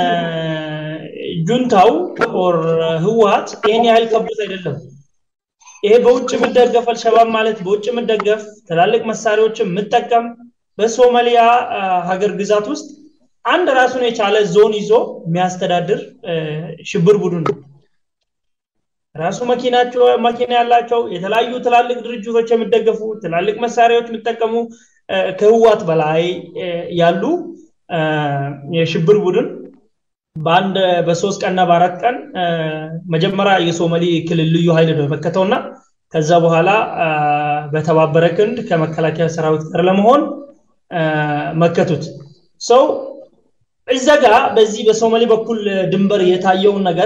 Speaker 3: ጁንታው ኦር ህወሀት ይህን ያህል ከብዶት አይደለም። ይሄ በውጭ የምደገፍ አልሸባብ ማለት በውጭ የምደገፍ ትላልቅ መሳሪያዎችን የምጠቀም በሶማሊያ ሀገር ግዛት ውስጥ አንድ ራሱን የቻለ ዞን ይዞ የሚያስተዳድር ሽብር ቡድን ነው። ራሱ መኪናቸው መኪና ያላቸው የተለያዩ ትላልቅ ድርጅቶች የሚደገፉ ትላልቅ መሳሪያዎች የሚጠቀሙ ከህዋት በላይ ያሉ የሽብር ቡድን በአንድ በሶስት ቀንና በአራት ቀን መጀመሪያ የሶማሌ ክልል ልዩ ኃይል ነው የመከተውና ከዛ በኋላ በተባበረ ክንድ ከመከላከያ ሰራዊት ጋር ለመሆን መከቱት ሰው እዛ ጋ በዚህ በሶማሌ በኩል ድንበር የታየውን ነገር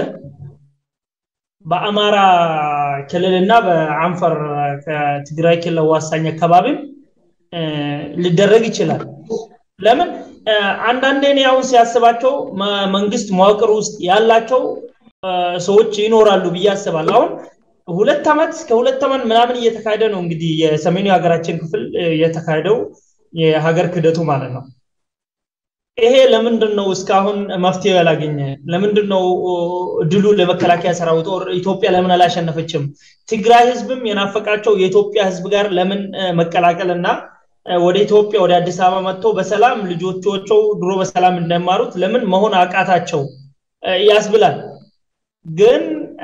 Speaker 3: በአማራ ክልልና በአንፈር ከትግራይ ክልል ዋሳኝ አካባቢም ሊደረግ ይችላል። ለምን አንዳንዴ እኔ አሁን ሲያስባቸው መንግስት መዋቅር ውስጥ ያላቸው ሰዎች ይኖራሉ ብዬ አስባለሁ። አሁን ሁለት ዓመት ከሁለት ዓመት ምናምን እየተካሄደ ነው እንግዲህ የሰሜኑ የሀገራችን ክፍል የተካሄደው የሀገር ክደቱ ማለት ነው። ይሄ ለምንድን ነው እስካሁን መፍትሄ ያላገኘ? ለምንድን ነው ድሉ ለመከላከያ ሰራዊት ኢትዮጵያ ለምን አላሸነፈችም? ትግራይ ህዝብም የናፈቃቸው የኢትዮጵያ ህዝብ ጋር ለምን መቀላቀል እና ወደ ኢትዮጵያ ወደ አዲስ አበባ መጥቶ በሰላም ልጆቻቸው ድሮ በሰላም እንደማሩት ለምን መሆን አቃታቸው ያስብላል። ግን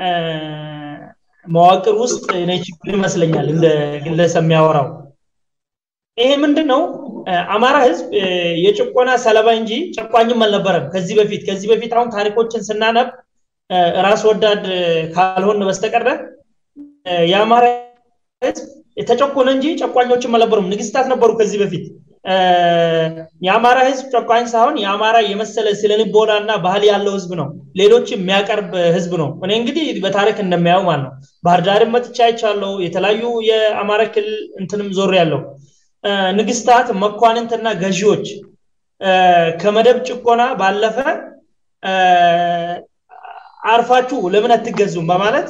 Speaker 3: መዋቅር ውስጥ እኔ ችግር ይመስለኛል እንደ ግለሰብ የሚያወራው ይሄ ምንድን ነው? አማራ ህዝብ የጭቆና ሰለባ እንጂ ጨቋኝም አልነበረም ከዚህ በፊት ከዚህ በፊት አሁን ታሪኮችን ስናነብ ራስ ወዳድ ካልሆን በስተቀረ የአማራ ህዝብ የተጨቆነ እንጂ ጨቋኞችም አልነበሩም። ንግስታት ነበሩ ከዚህ በፊት። የአማራ ህዝብ ጨቋኝ ሳይሆን የአማራ የመሰለ ስለልቦና እና ባህል ያለው ህዝብ ነው። ሌሎች የሚያቀርብ ህዝብ ነው። እኔ እንግዲህ በታሪክ እንደሚያየው ማለት ነው። ባህር ዳርም መጥቻ አይቻለሁ። የተለያዩ የአማራ ክልል እንትንም ዞር ያለው ንግስታት፣ መኳንንትና ገዢዎች ከመደብ ጭቆና ባለፈ አርፋችሁ ለምን አትገዙም በማለት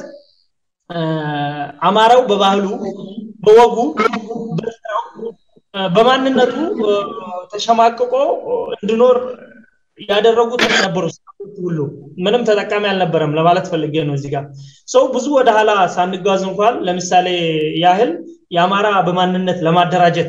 Speaker 3: አማራው በባህሉ በወጉ በማንነቱ ተሸማቅቆ እንዲኖር ያደረጉት ነበሩ ሁሉ ምንም ተጠቃሚ አልነበረም ለማለት ፈልጌ ነው እዚህ ጋር ሰው ብዙ ወደ ኋላ ሳንጓዝ እንኳን ለምሳሌ ያህል የአማራ በማንነት ለማደራጀት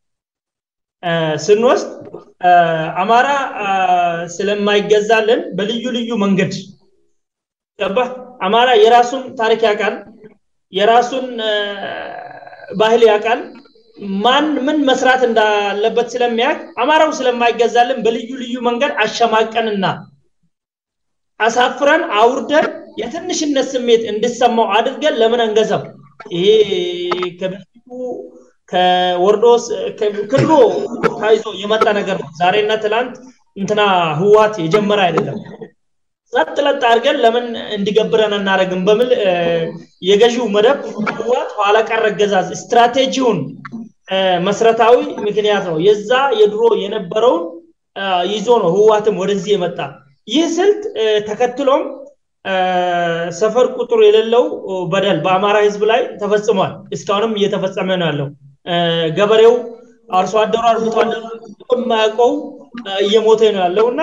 Speaker 3: ስንወስድ አማራ ስለማይገዛልን በልዩ ልዩ መንገድ ገባ አማራ የራሱን ታሪክ ያውቃል የራሱን ባህል ያውቃል ማን ምን መስራት እንዳለበት ስለሚያውቅ አማራው ስለማይገዛልን በልዩ ልዩ መንገድ አሸማቀንና አሳፍረን አውርደን የትንሽነት ስሜት እንድሰማው አድርገን ለምን አንገዛም? ይሄ ከበፊቱ ከወርዶስ ክድሮ ታይዞ የመጣ ነገር ነው። ዛሬና ትላንት እንትና ህዋት የጀመረ አይደለም። ጸጥ ለጥ አድርገን ለምን እንዲገብረን እናደረግም በሚል የገዢው መደብ ህዋት ኋላ ቀር አገዛዝ ስትራቴጂውን መሰረታዊ ምክንያት ነው። የዛ የድሮ የነበረውን ይዞ ነው ህዋትም ወደዚህ የመጣ ይህ ስልት ተከትሎም ሰፈር ቁጥር የሌለው በደል በአማራ ህዝብ ላይ ተፈጽሟል። እስካሁንም እየተፈጸመ ነው ያለው። ገበሬው አርሶ አደሩ አርብቶ አደሩ የማያውቀው እየሞተ ነው ያለው እና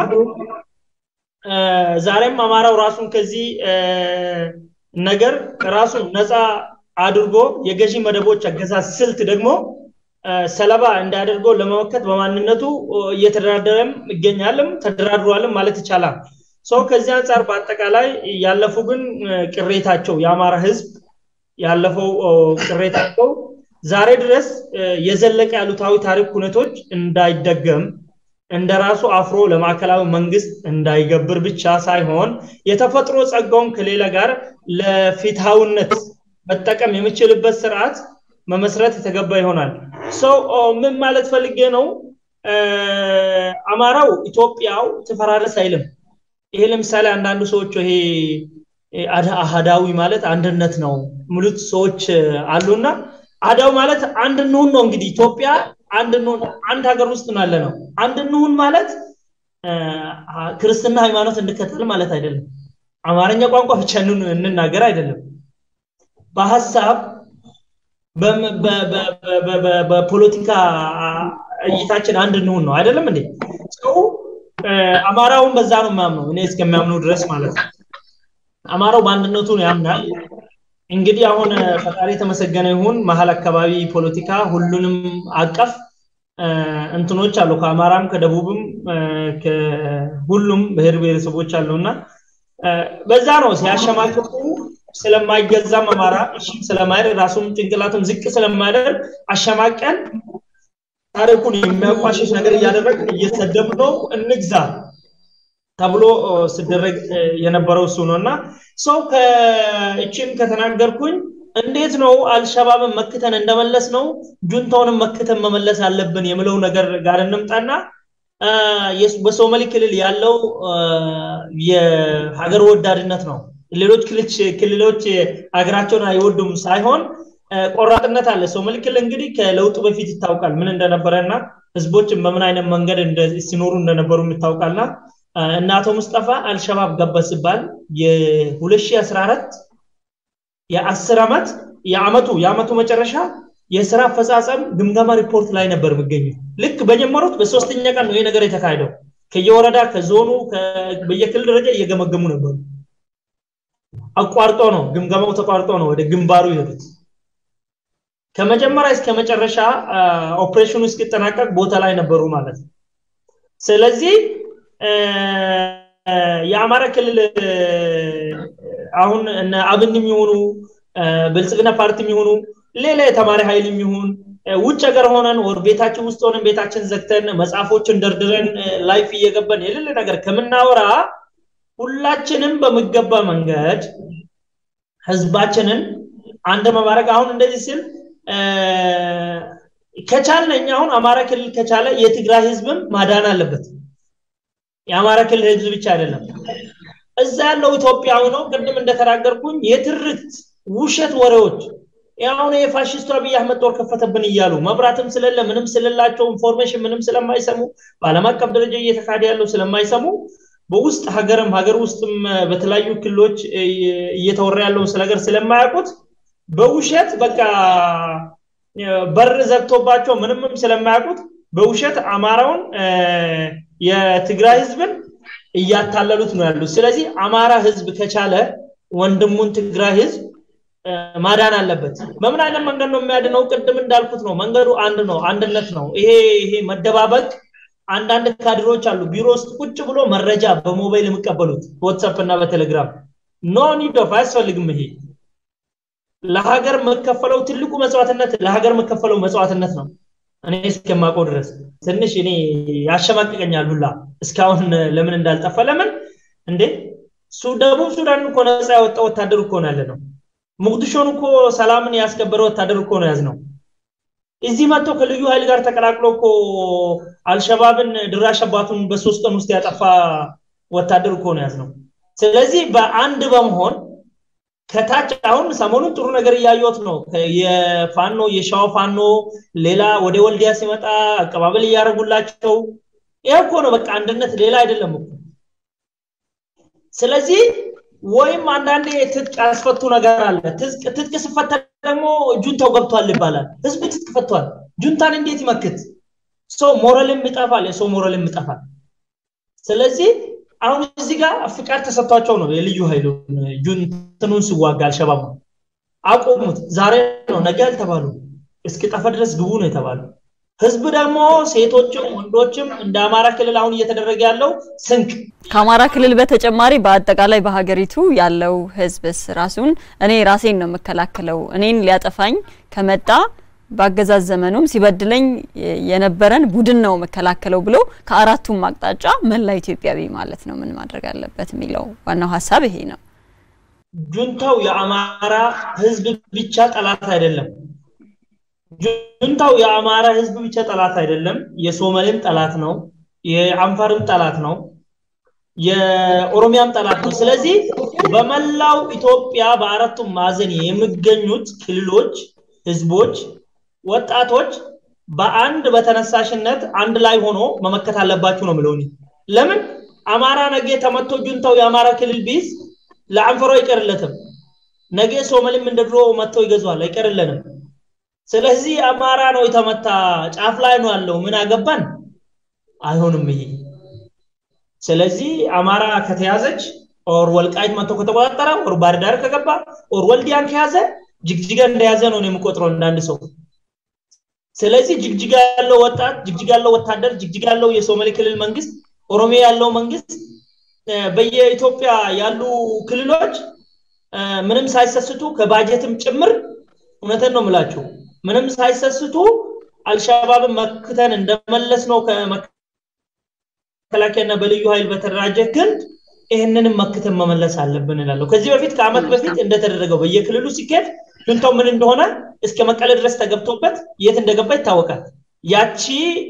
Speaker 3: ዛሬም አማራው ራሱን ከዚህ ነገር ራሱን ነፃ አድርጎ የገዢ መደቦች አገዛዝ ስልት ደግሞ ሰለባ እንዳያደርገው ለመመከት በማንነቱ እየተደራደረም ይገኛልም ተደራድሯልም ማለት ይቻላል። ሰው ከዚህ አንጻር በአጠቃላይ ያለፉ ግን ቅሬታቸው የአማራ ህዝብ ያለፈው ቅሬታቸው ዛሬ ድረስ የዘለቀ ያሉታዊ ታሪክ ሁነቶች እንዳይደገም እንደ ራሱ አፍሮ ለማዕከላዊ መንግስት እንዳይገብር ብቻ ሳይሆን የተፈጥሮ ጸጋውን ከሌላ ጋር ለፊትሃውነት መጠቀም የሚችልበት ስርዓት መመስረት የተገባ ይሆናል። ሰው ምን ማለት ፈልጌ ነው? አማራው ኢትዮጵያው ትፈራረስ አይልም። ይሄ ለምሳሌ አንዳንዱ ሰዎች ይሄ አህዳዊ ማለት አንድነት ነው ሙሉት ሰዎች አሉና አህዳዊ ማለት አንድ እንሁን ነው እንግዲህ ኢትዮጵያ አንድ እንሁን አንድ ሀገር ውስጥ ነው ያለ ነው። አንድ እንሁን ማለት ክርስትና ሃይማኖት እንከተል ማለት አይደለም። አማርኛ ቋንቋ ብቻ እንናገር አይደለም። በሀሳብ በፖለቲካ እይታችን አንድ እንሁን ነው አይደለም እንዴ? ሰው አማራውን በዛ ነው የሚያምነው እኔ እስከሚያምነው ድረስ ማለት ነው። አማራው በአንድነቱን ያምናል። እንግዲህ አሁን ፈጣሪ የተመሰገነ ይሁን መሀል አካባቢ ፖለቲካ ሁሉንም አቀፍ እንትኖች አሉ። ከአማራም ከደቡብም ሁሉም ብሔር ብሔረሰቦች አሉና በዛ ነው ሲያሸማቅቁ ስለማይገዛም አማራ እሺም ስለማይደርግ ራሱም ጭንቅላቱም ዝቅ ስለማያደርግ አሸማቀን ታሪኩን የሚያቋሽሽ ነገር እያደረግን እየሰደብ ነው እንግዛ ተብሎ ስደረግ የነበረው እሱ ነው እና ሰው ከእችን ከተናገርኩኝ እንዴት ነው አልሸባብን መክተን እንደመለስ ነው ጁንታውንም መክተን መመለስ አለብን የምለው ነገር ጋር እንምጣና በሶማሌ ክልል ያለው የሀገር ወዳድነት ነው። ሌሎች ክልሎች ሀገራቸውን አይወዱም ሳይሆን ቆራጥነት አለ። ሶማሌ ክልል እንግዲህ ከለውጡ በፊት ይታወቃል ምን እንደነበረ እና ህዝቦችን በምን አይነት መንገድ ሲኖሩ እንደነበሩ ይታወቃልና እና አቶ ሙስጠፋ አልሸባብ ገባ ሲባል የ2014 የአስር ዓመት የአመቱ የአመቱ መጨረሻ የስራ አፈጻጸም ግምገማ ሪፖርት ላይ ነበር የሚገኙ ልክ በጀመሩት በሶስተኛ ቀን ነው ይህ ነገር የተካሄደው ከየወረዳ ከዞኑ በየክልል ደረጃ እየገመገሙ ነበሩ አቋርጦ ነው ግምገማው ተቋርጦ ነው ወደ ግንባሩ ይሄዱት ከመጀመሪያ እስከ መጨረሻ ኦፕሬሽኑ እስኪጠናቀቅ ቦታ ላይ ነበሩ ማለት ነው ስለዚህ የአማራ ክልል አሁን እነ አብን የሚሆኑ ብልጽግና ፓርቲ የሚሆኑ ሌላ የተማሪ ኃይል የሚሆን ውጭ ሀገር ሆነን ወር ቤታችን ውስጥ ሆነን ቤታችን ዘግተን መጽሐፎችን ደርድረን ላይፍ እየገባን የሌለ ነገር ከምናወራ ሁላችንም በሚገባ መንገድ ህዝባችንን አንድ መማረግ አሁን እንደዚህ ስል ከቻልን እኛ አሁን አማራ ክልል ከቻለ የትግራይ ህዝብም ማዳን አለበት የአማራ ክልል ህዝብ ብቻ አይደለም እዛ ያለው ኢትዮጵያዊ ነው ቅድም እንደተናገርኩኝ የትርክት ውሸት ወሬዎች አሁን የፋሽስቱ አብይ አህመድ ጦር ከፈተብን እያሉ መብራትም ስለለ ምንም ስለላቸው ኢንፎርሜሽን ምንም ስለማይሰሙ በአለም አቀፍ ደረጃ እየተካሄደ ያለው ስለማይሰሙ በውስጥ ሀገርም ሀገር ውስጥም በተለያዩ ክልሎች እየተወራ ያለውን ስለገር ስለማያውቁት በውሸት በቃ በር ዘግቶባቸው ምንምም ስለማያውቁት በውሸት አማራውን የትግራይ ህዝብን እያታለሉት ነው ያሉት ስለዚህ አማራ ህዝብ ከቻለ ወንድሙን ትግራይ ህዝብ ማዳን አለበት በምን አይነት መንገድ ነው የሚያድነው ቅድም እንዳልኩት ነው መንገዱ አንድ ነው አንድነት ነው ይሄ ይሄ መደባበቅ አንዳንድ ካድሮች አሉ ቢሮ ውስጥ ቁጭ ብሎ መረጃ በሞባይል የሚቀበሉት በዋትሳፕ እና በቴሌግራም ኖ ኒድ ኦፍ አያስፈልግም ይሄ ለሀገር መከፈለው ትልቁ መስዋዕትነት ለሀገር መከፈለው መስዋዕትነት ነው እኔ እስከማውቀው ድረስ ትንሽ እኔ ያሸማቅቀኛል ሁላ እስካሁን ለምን እንዳልጠፋ ለምን እንዴ ደቡብ ሱዳን እኮ ነፃ ያወጣ ወታደር እኮ ነው ያለ ነው ሙቅዲሾን እኮ ሰላምን ያስከበረ ወታደር እኮ ነው ያዝ ነው እዚህ መጥቶ ከልዩ ኃይል ጋር ተቀላቅሎ እኮ አልሸባብን ድራሽ አባቱን በሶስት ቀን ውስጥ ያጠፋ ወታደር እኮ ነው ያዝ ነው ስለዚህ በአንድ በመሆን ከታች አሁን ሰሞኑን ጥሩ ነገር እያየት ነው የፋኖ የሻው ፋኖ ሌላ ወደ ወልዲያ ሲመጣ አቀባበል እያደረጉላቸው ይህ እኮ ነው በቃ አንድነት ሌላ አይደለም እኮ ስለዚህ ወይም አንዳንዴ ትጥቅ ያስፈቱ ነገር አለ ትጥቅ ስፈታ ደግሞ ጁንታው ገብቷል ይባላል ህዝብ ትጥቅ ፈቷል ጁንታን እንዴት ይመክት ሰው ሞራልም ይጠፋል የሰው ሞራልም ይጠፋል ስለዚህ አሁን እዚህ ጋር ፍቃድ ተሰጥቷቸው ነው የልዩ ኃይሉ ጁንትኑን ሲዋጋ አልሸባብ አቆሙት ዛሬ ነው ነገ አልተባሉ እስኪጠፋ ድረስ ግቡ ነው የተባሉ ህዝብ ደግሞ ሴቶችም ወንዶችም እንደ አማራ ክልል አሁን እየተደረገ ያለው ስንቅ
Speaker 1: ከአማራ ክልል በተጨማሪ በአጠቃላይ በሀገሪቱ ያለው ህዝብስ ራሱን እኔ ራሴን ነው የምከላከለው እኔን ሊያጠፋኝ ከመጣ በአገዛዝ ዘመኑም ሲበድለኝ የነበረን ቡድን ነው መከላከለው ብሎ ከአራቱም አቅጣጫ መላ ኢትዮጵያዊ ማለት ነው ምን ማድረግ አለበት የሚለው ዋናው ሀሳብ ይሄ ነው
Speaker 3: ጁንታው የአማራ ህዝብ ብቻ ጠላት አይደለም ጁንታው የአማራ ህዝብ ብቻ ጠላት አይደለም የሶማሌም ጠላት ነው የአንፋርም ጠላት ነው የኦሮሚያም ጠላት ነው ስለዚህ በመላው ኢትዮጵያ በአራቱም ማዕዘን የሚገኙት ክልሎች ህዝቦች ወጣቶች በአንድ በተነሳሽነት አንድ ላይ ሆኖ መመከት አለባችሁ ነው ምለው ለምን አማራ ነገ ተመቶ ጁንታው የአማራ ክልል ቢዝ ለአንፈሮ አይቀርለትም ነገ ሶማሌም እንደ ድሮ መጥተው ይገዟል አይቀርለንም ስለዚህ አማራ ነው የተመታ ጫፍ ላይ ነው ያለው ምን አገባን አይሆንም ይሄ ስለዚህ አማራ ከተያዘች ኦር ወልቃይት መጥቶ ከተቆጣጠረ ኦር ባህርዳር ከገባ ኦር ወልዲያን ከያዘ ጅግጅጋ እንደያዘ ነው የምቆጥረው እንዳንድ ሰው ስለዚህ ጅግጅጋ ያለው ወጣት ጅግጅጋ ያለው ወታደር ጅግጅጋ ያለው የሶማሌ ክልል መንግስት ኦሮሚያ ያለው መንግስት በየኢትዮጵያ ያሉ ክልሎች ምንም ሳይሰስቱ ከባጀትም ጭምር እውነትን ነው ምላችሁ ምንም ሳይሰስቱ አልሻባብን መክተን እንደመለስ ነው ከመከላከያና በልዩ ኃይል በተደራጀ ክንድ ይህንንም መክተን መመለስ አለብን እላለሁ ከዚህ በፊት ከአመት በፊት እንደተደረገው በየክልሉ ሲኬድ ጁንታው ምን እንደሆነ እስከ መቀለ ድረስ ተገብቶበት የት እንደገባ ይታወቃል ያቺ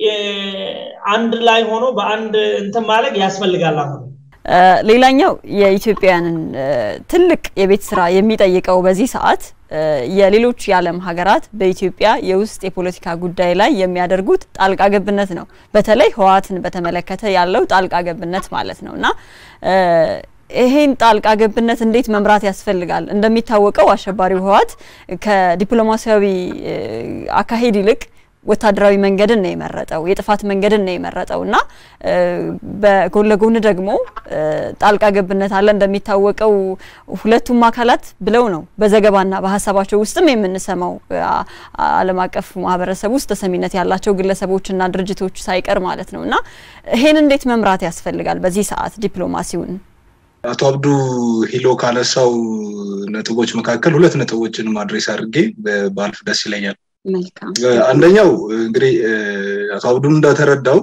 Speaker 3: አንድ ላይ ሆኖ በአንድ እንትን ማለግ ያስፈልጋል አሁን
Speaker 1: ሌላኛው የኢትዮጵያውያንን ትልቅ የቤት ስራ የሚጠይቀው በዚህ ሰዓት የሌሎች የዓለም ሀገራት በኢትዮጵያ የውስጥ የፖለቲካ ጉዳይ ላይ የሚያደርጉት ጣልቃ ገብነት ነው። በተለይ ህወሓትን በተመለከተ ያለው ጣልቃ ገብነት ማለት ነው እና ይሄን ጣልቃ ገብነት እንዴት መምራት ያስፈልጋል? እንደሚታወቀው አሸባሪው ህወሓት ከዲፕሎማሲያዊ አካሄድ ይልቅ ወታደራዊ መንገድን ነው የመረጠው፣ የጥፋት መንገድን ነው የመረጠው እና በጎን ለጎን ደግሞ ጣልቃ ገብነት አለ። እንደሚታወቀው ሁለቱም አካላት ብለው ነው በዘገባና በሀሳባቸው ውስጥም የምንሰማው ዓለም አቀፍ ማህበረሰብ ውስጥ ተሰሚነት ያላቸው ግለሰቦችና ድርጅቶች ሳይቀር ማለት ነው እና ይሄን እንዴት መምራት ያስፈልጋል በዚህ ሰዓት ዲፕሎማሲውን?
Speaker 2: አቶ አብዱ ሂሎ ካነሳው ነጥቦች መካከል ሁለት ነጥቦችን ማድሬስ አድርጌ ባልፍ ደስ ይለኛል። አንደኛው እንግዲህ አቶ አብዱም እንደተረዳው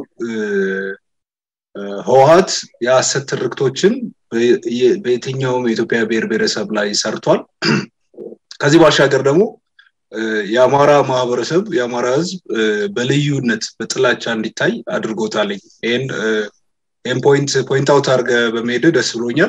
Speaker 2: ህወሀት የሀሰት ትርክቶችን በየትኛውም የኢትዮጵያ ብሔር ብሔረሰብ ላይ ሰርቷል። ከዚህ ባሻገር ደግሞ የአማራ ማህበረሰብ የአማራ ህዝብ በልዩነት በጥላቻ እንዲታይ አድርጎታል። ይህን ይህን ፖይንት ፖይንት አውት አድርገ በመሄድ ደስ ብሎኛል።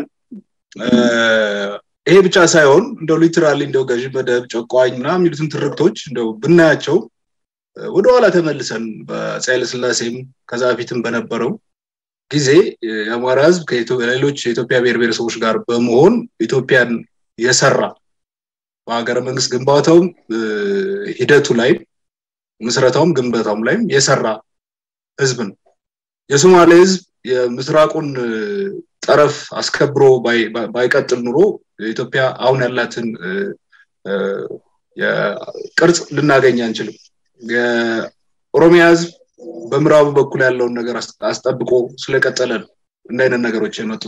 Speaker 2: ይሄ ብቻ ሳይሆን እንደው ሊትራሊ እንደው ገዥ መደብ ጨቋኝ ምናምን የሚሉትን ትርክቶች እንደው ብናያቸው ወደኋላ ተመልሰን በአፄ ኃይለስላሴም ከዛ በፊትም በነበረው ጊዜ የአማራ ህዝብ ከሌሎች የኢትዮጵያ ብሔር ብሔረሰቦች ጋር በመሆን ኢትዮጵያን የሰራ በሀገረ መንግስት ግንባታውም ሂደቱ ላይም ምስረታውም ግንባታውም ላይም የሰራ ህዝብ ነው። የሶማሌ ህዝብ የምስራቁን ጠረፍ አስከብሮ ባይቀጥል ኑሮ ኢትዮጵያ አሁን ያላትን ቅርጽ ልናገኝ አንችልም። የኦሮሚያ ህዝብ በምዕራቡ በኩል ያለውን ነገር አስጠብቆ ስለቀጠለ ነው እንደ አይነት ነገሮች የመጡት።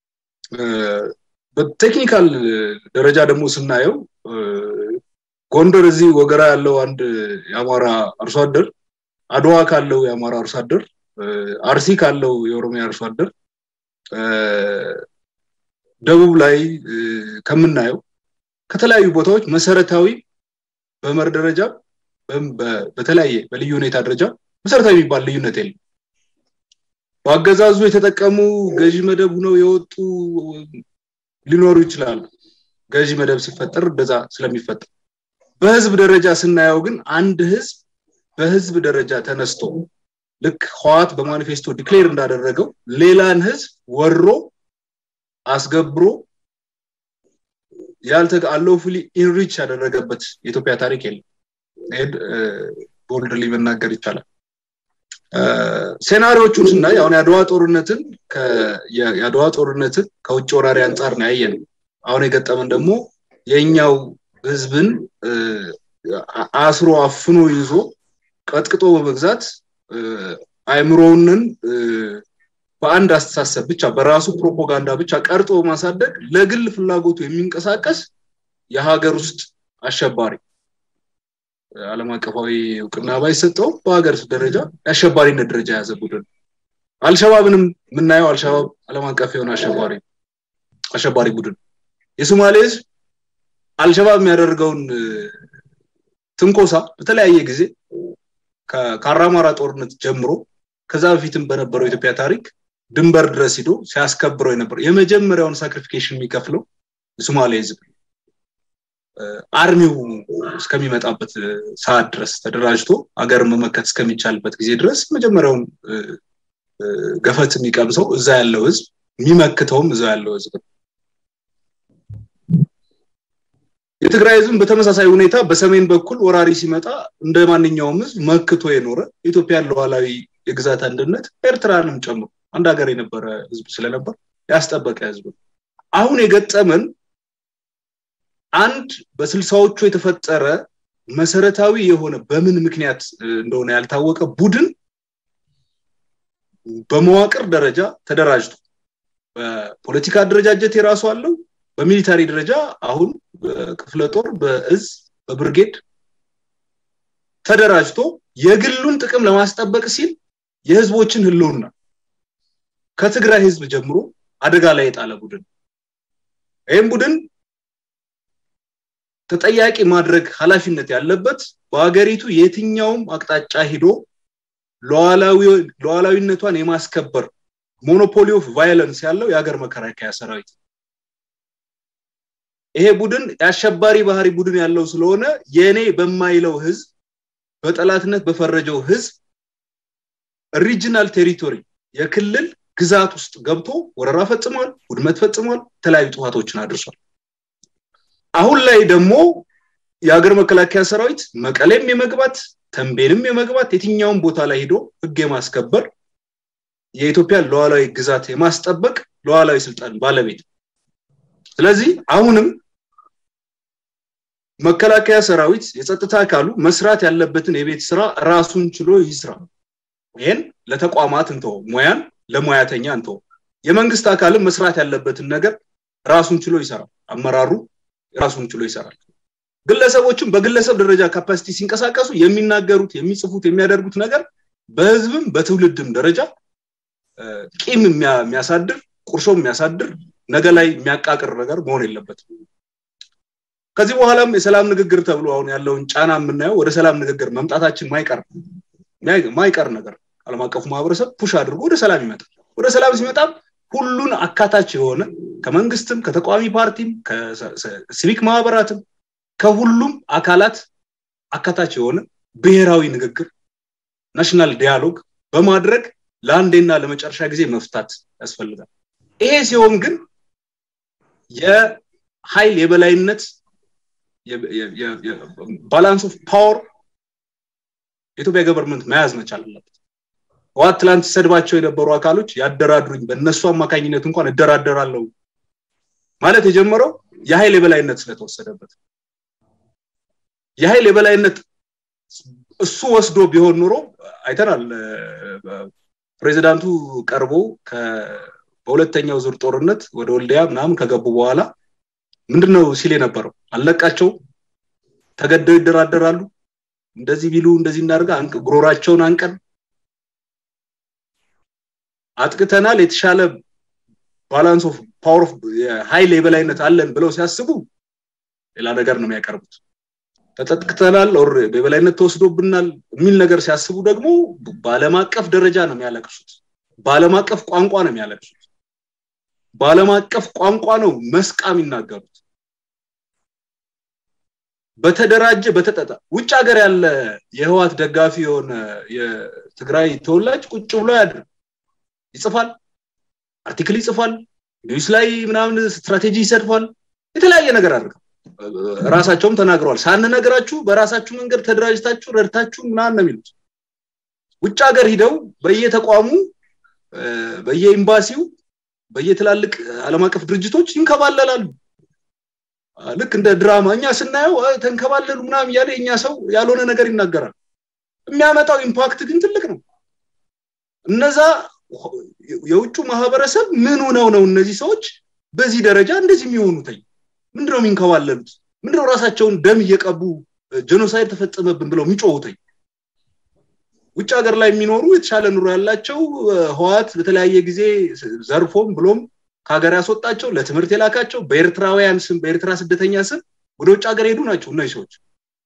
Speaker 2: በቴክኒካል ደረጃ ደግሞ ስናየው ጎንደር እዚህ ወገራ ያለው አንድ የአማራ አርሶ አደር፣ አድዋ ካለው የአማራ አርሶ አደር፣ አርሲ ካለው የኦሮሚያ አርሶ አደር ደቡብ ላይ ከምናየው ከተለያዩ ቦታዎች መሰረታዊ በመር ደረጃ በተለያየ በልዩ ሁኔታ ደረጃ መሰረታዊ የሚባል ልዩነት የለም። በአገዛዙ የተጠቀሙ ገዢ መደብ ሁነው የወጡ ሊኖሩ ይችላሉ። ገዢ መደብ ሲፈጠር እንደዛ ስለሚፈጠር በህዝብ ደረጃ ስናየው ግን አንድ ህዝብ በህዝብ ደረጃ ተነስቶ ልክ ህዋት በማኒፌስቶ ዲክሌር እንዳደረገው ሌላን ህዝብ ወሮ አስገብሮ ያልተአለውፉሊ ኢንሪች ያደረገበት የኢትዮጵያ ታሪክ የለም። ይሄን ቦልድሊ መናገር ይቻላል። ሴናሪዎቹን ስናይ አሁን የአድዋ ጦርነትን የአድዋ ጦርነትን ከውጭ ወራሪ አንጻር ነው ያየን። አሁን የገጠመን ደግሞ የእኛው ህዝብን አስሮ አፍኖ ይዞ ቀጥቅጦ በመግዛት አይምሮውንን በአንድ አስተሳሰብ ብቻ በራሱ ፕሮፓጋንዳ ብቻ ቀርጦ በማሳደግ ለግል ፍላጎቱ የሚንቀሳቀስ የሀገር ውስጥ አሸባሪ ዓለም አቀፋዊ እውቅና ባይሰጠው በሀገር ደረጃ የአሸባሪነት ደረጃ የያዘ ቡድን አልሸባብንም የምናየው አልሸባብ ዓለም አቀፍ የሆነ አሸባሪ አሸባሪ ቡድን የሶማሌ ህዝብ አልሸባብ የሚያደርገውን ትንኮሳ በተለያየ ጊዜ ከአራማራ ጦርነት ጀምሮ ከዛ በፊትም በነበረው የኢትዮጵያ ታሪክ ድንበር ድረስ ሂዶ ሲያስከብረው የነበረው የመጀመሪያውን ሳክሪፊኬሽን የሚከፍለው የሶማሌ ህዝብ አርሚው እስከሚመጣበት ሰዓት ድረስ ተደራጅቶ ሀገርን መመከት እስከሚቻልበት ጊዜ ድረስ መጀመሪያውን ገፈት የሚቀምሰው እዛ ያለው ህዝብ የሚመክተውም እዛ ያለው ህዝብ ነው። የትግራይ ህዝብ በተመሳሳይ ሁኔታ በሰሜን በኩል ወራሪ ሲመጣ እንደ ማንኛውም ህዝብ መክቶ የኖረ የኢትዮጵያን ሉዓላዊ የግዛት አንድነት ኤርትራንም ጨምሮ አንድ ሀገር የነበረ ህዝብ ስለነበር ያስጠበቀ ህዝብ ነው። አሁን የገጠመን አንድ በስልሳዎቹ የተፈጠረ መሰረታዊ የሆነ በምን ምክንያት እንደሆነ ያልታወቀ ቡድን በመዋቅር ደረጃ ተደራጅቶ በፖለቲካ አደረጃጀት የራሱ አለው። በሚሊታሪ ደረጃ አሁን በክፍለ ጦር፣ በእዝ፣ በብርጌድ ተደራጅቶ የግሉን ጥቅም ለማስጠበቅ ሲል የህዝቦችን ህልውና ከትግራይ ህዝብ ጀምሮ አደጋ ላይ የጣለ ቡድን ይህም ቡድን ተጠያቂ ማድረግ ኃላፊነት ያለበት በሀገሪቱ የትኛውም አቅጣጫ ሂዶ ሉዓላዊነቷን የማስከበር ሞኖፖሊ ኦፍ ቫይለንስ ያለው የሀገር መከላከያ ሰራዊት ይሄ ቡድን የአሸባሪ ባህሪ ቡድን ያለው ስለሆነ የኔ በማይለው ህዝብ በጠላትነት በፈረጀው ህዝብ ሪጂናል ቴሪቶሪ የክልል ግዛት ውስጥ ገብቶ ወረራ ፈጽሟል፣ ውድመት ፈጽሟል፣ የተለያዩ ጥፋቶችን አድርሷል። አሁን ላይ ደግሞ የሀገር መከላከያ ሰራዊት መቀሌም የመግባት ተንቤንም የመግባት የትኛውን ቦታ ላይ ሄዶ ህግ የማስከበር የኢትዮጵያን ሉዓላዊ ግዛት የማስጠበቅ ሉዓላዊ ስልጣን ባለቤት ስለዚህ አሁንም መከላከያ ሰራዊት የጸጥታ አካሉ መስራት ያለበትን የቤት ስራ ራሱን ችሎ ይስራ። ይህን ለተቋማት እንተው፣ ሙያን ለሙያተኛ እንተው። የመንግስት አካልም መስራት ያለበትን ነገር ራሱን ችሎ ይሰራል። አመራሩ ራሱን ችሎ ይሰራል። ግለሰቦችም በግለሰብ ደረጃ ካፓሲቲ ሲንቀሳቀሱ የሚናገሩት፣ የሚጽፉት፣ የሚያደርጉት ነገር በህዝብም በትውልድም ደረጃ ቂም የሚያሳድር ቁርሾ የሚያሳድር ነገ ላይ የሚያቃቅር ነገር መሆን የለበትም። ከዚህ በኋላም የሰላም ንግግር ተብሎ አሁን ያለውን ጫና የምናየው ወደ ሰላም ንግግር መምጣታችን ማይቀር ማይቀር ነገር ዓለም አቀፉ ማህበረሰብ ፑሽ አድርጎ ወደ ሰላም ይመጣል። ወደ ሰላም ሲመጣም ሁሉን አካታች የሆነ ከመንግስትም ከተቃዋሚ ፓርቲም ከሲቪክ ማህበራትም ከሁሉም አካላት አካታች የሆነ ብሔራዊ ንግግር ናሽናል ዲያሎግ በማድረግ ለአንዴና ለመጨረሻ ጊዜ መፍታት ያስፈልጋል። ይሄ ሲሆን ግን የኃይል የበላይነት ባላንስ ኦፍ ፓወር የኢትዮጵያ ገቨርንመንት መያዝ መቻል አለበት። ህወሓት ትላንት ሲሰድባቸው የነበሩ አካሎች ያደራድሩኝ፣ በእነሱ አማካኝነት እንኳን እደራደራለሁ ማለት የጀመረው የኃይል የበላይነት ስለተወሰደበት የኃይል የበላይነት እሱ ወስዶ ቢሆን ኑሮ አይተናል። ፕሬዚዳንቱ ቀርቦ በሁለተኛው ዙር ጦርነት ወደ ወልዲያ ምናምን ከገቡ በኋላ ምንድነው ሲል የነበረው? አልለቃቸውም፣ ተገደው ይደራደራሉ፣ እንደዚህ ቢሉ እንደዚህ እናደርጋ ጉሮራቸውን አንቀን አጥቅተናል፣ የተሻለ ባላንስ ኦፍ ፓወር ኦፍ ኃይል የበላይነት አለን ብለው ሲያስቡ ሌላ ነገር ነው የሚያቀርቡት። ተጠቅተናል ኦር የበላይነት ተወስዶብናል የሚል ነገር ሲያስቡ ደግሞ በዓለም አቀፍ ደረጃ ነው የሚያለቅሱት። በዓለም አቀፍ ቋንቋ ነው የሚያለቅሱት። በዓለም አቀፍ ቋንቋ ነው መስቃ የሚናገሩት። በተደራጀ በተጠጣ ውጭ ሀገር ያለ የህዋት ደጋፊ የሆነ የትግራይ ተወላጅ ቁጭ ብሎ ያድር ይጽፋል፣ አርቲክል ይጽፋል፣ ኒውስ ላይ ምናምን ስትራቴጂ ይሰድፋል፣ የተለያየ ነገር አድርገው ራሳቸውም ተናግረዋል። ሳንነግራችሁ በራሳችሁ መንገድ ተደራጅታችሁ ረድታችሁ ምናምን ነው የሚሉት። ውጭ ሀገር ሂደው በየተቋሙ በየኤምባሲው በየትላልቅ ዓለም አቀፍ ድርጅቶች ይንከባለላሉ። ልክ እንደ ድራማ እኛ ስናየው ተንከባለሉ ምናምን እያለ የኛ ሰው ያልሆነ ነገር ይናገራል። የሚያመጣው ኢምፓክት ግን ትልቅ ነው። እነዛ የውጩ ማህበረሰብ ምን ሆነው ነው እነዚህ ሰዎች በዚህ ደረጃ እንደዚህ የሚሆኑትኝ? ምንድነው የሚንከባለሉት? ምንድነው ራሳቸውን ደም እየቀቡ ጀኖሳይድ ተፈጸመብን ብለው የሚጮሁትኝ? ውጭ ሀገር ላይ የሚኖሩ የተሻለ ኑሮ ያላቸው ህዋት በተለያየ ጊዜ ዘርፎም ብሎም ከሀገር ያስወጣቸው ለትምህርት የላካቸው በኤርትራውያን ስም በኤርትራ ስደተኛ ስም ወደ ውጭ ሀገር ሄዱ ናቸው እነዚህ ሰዎች።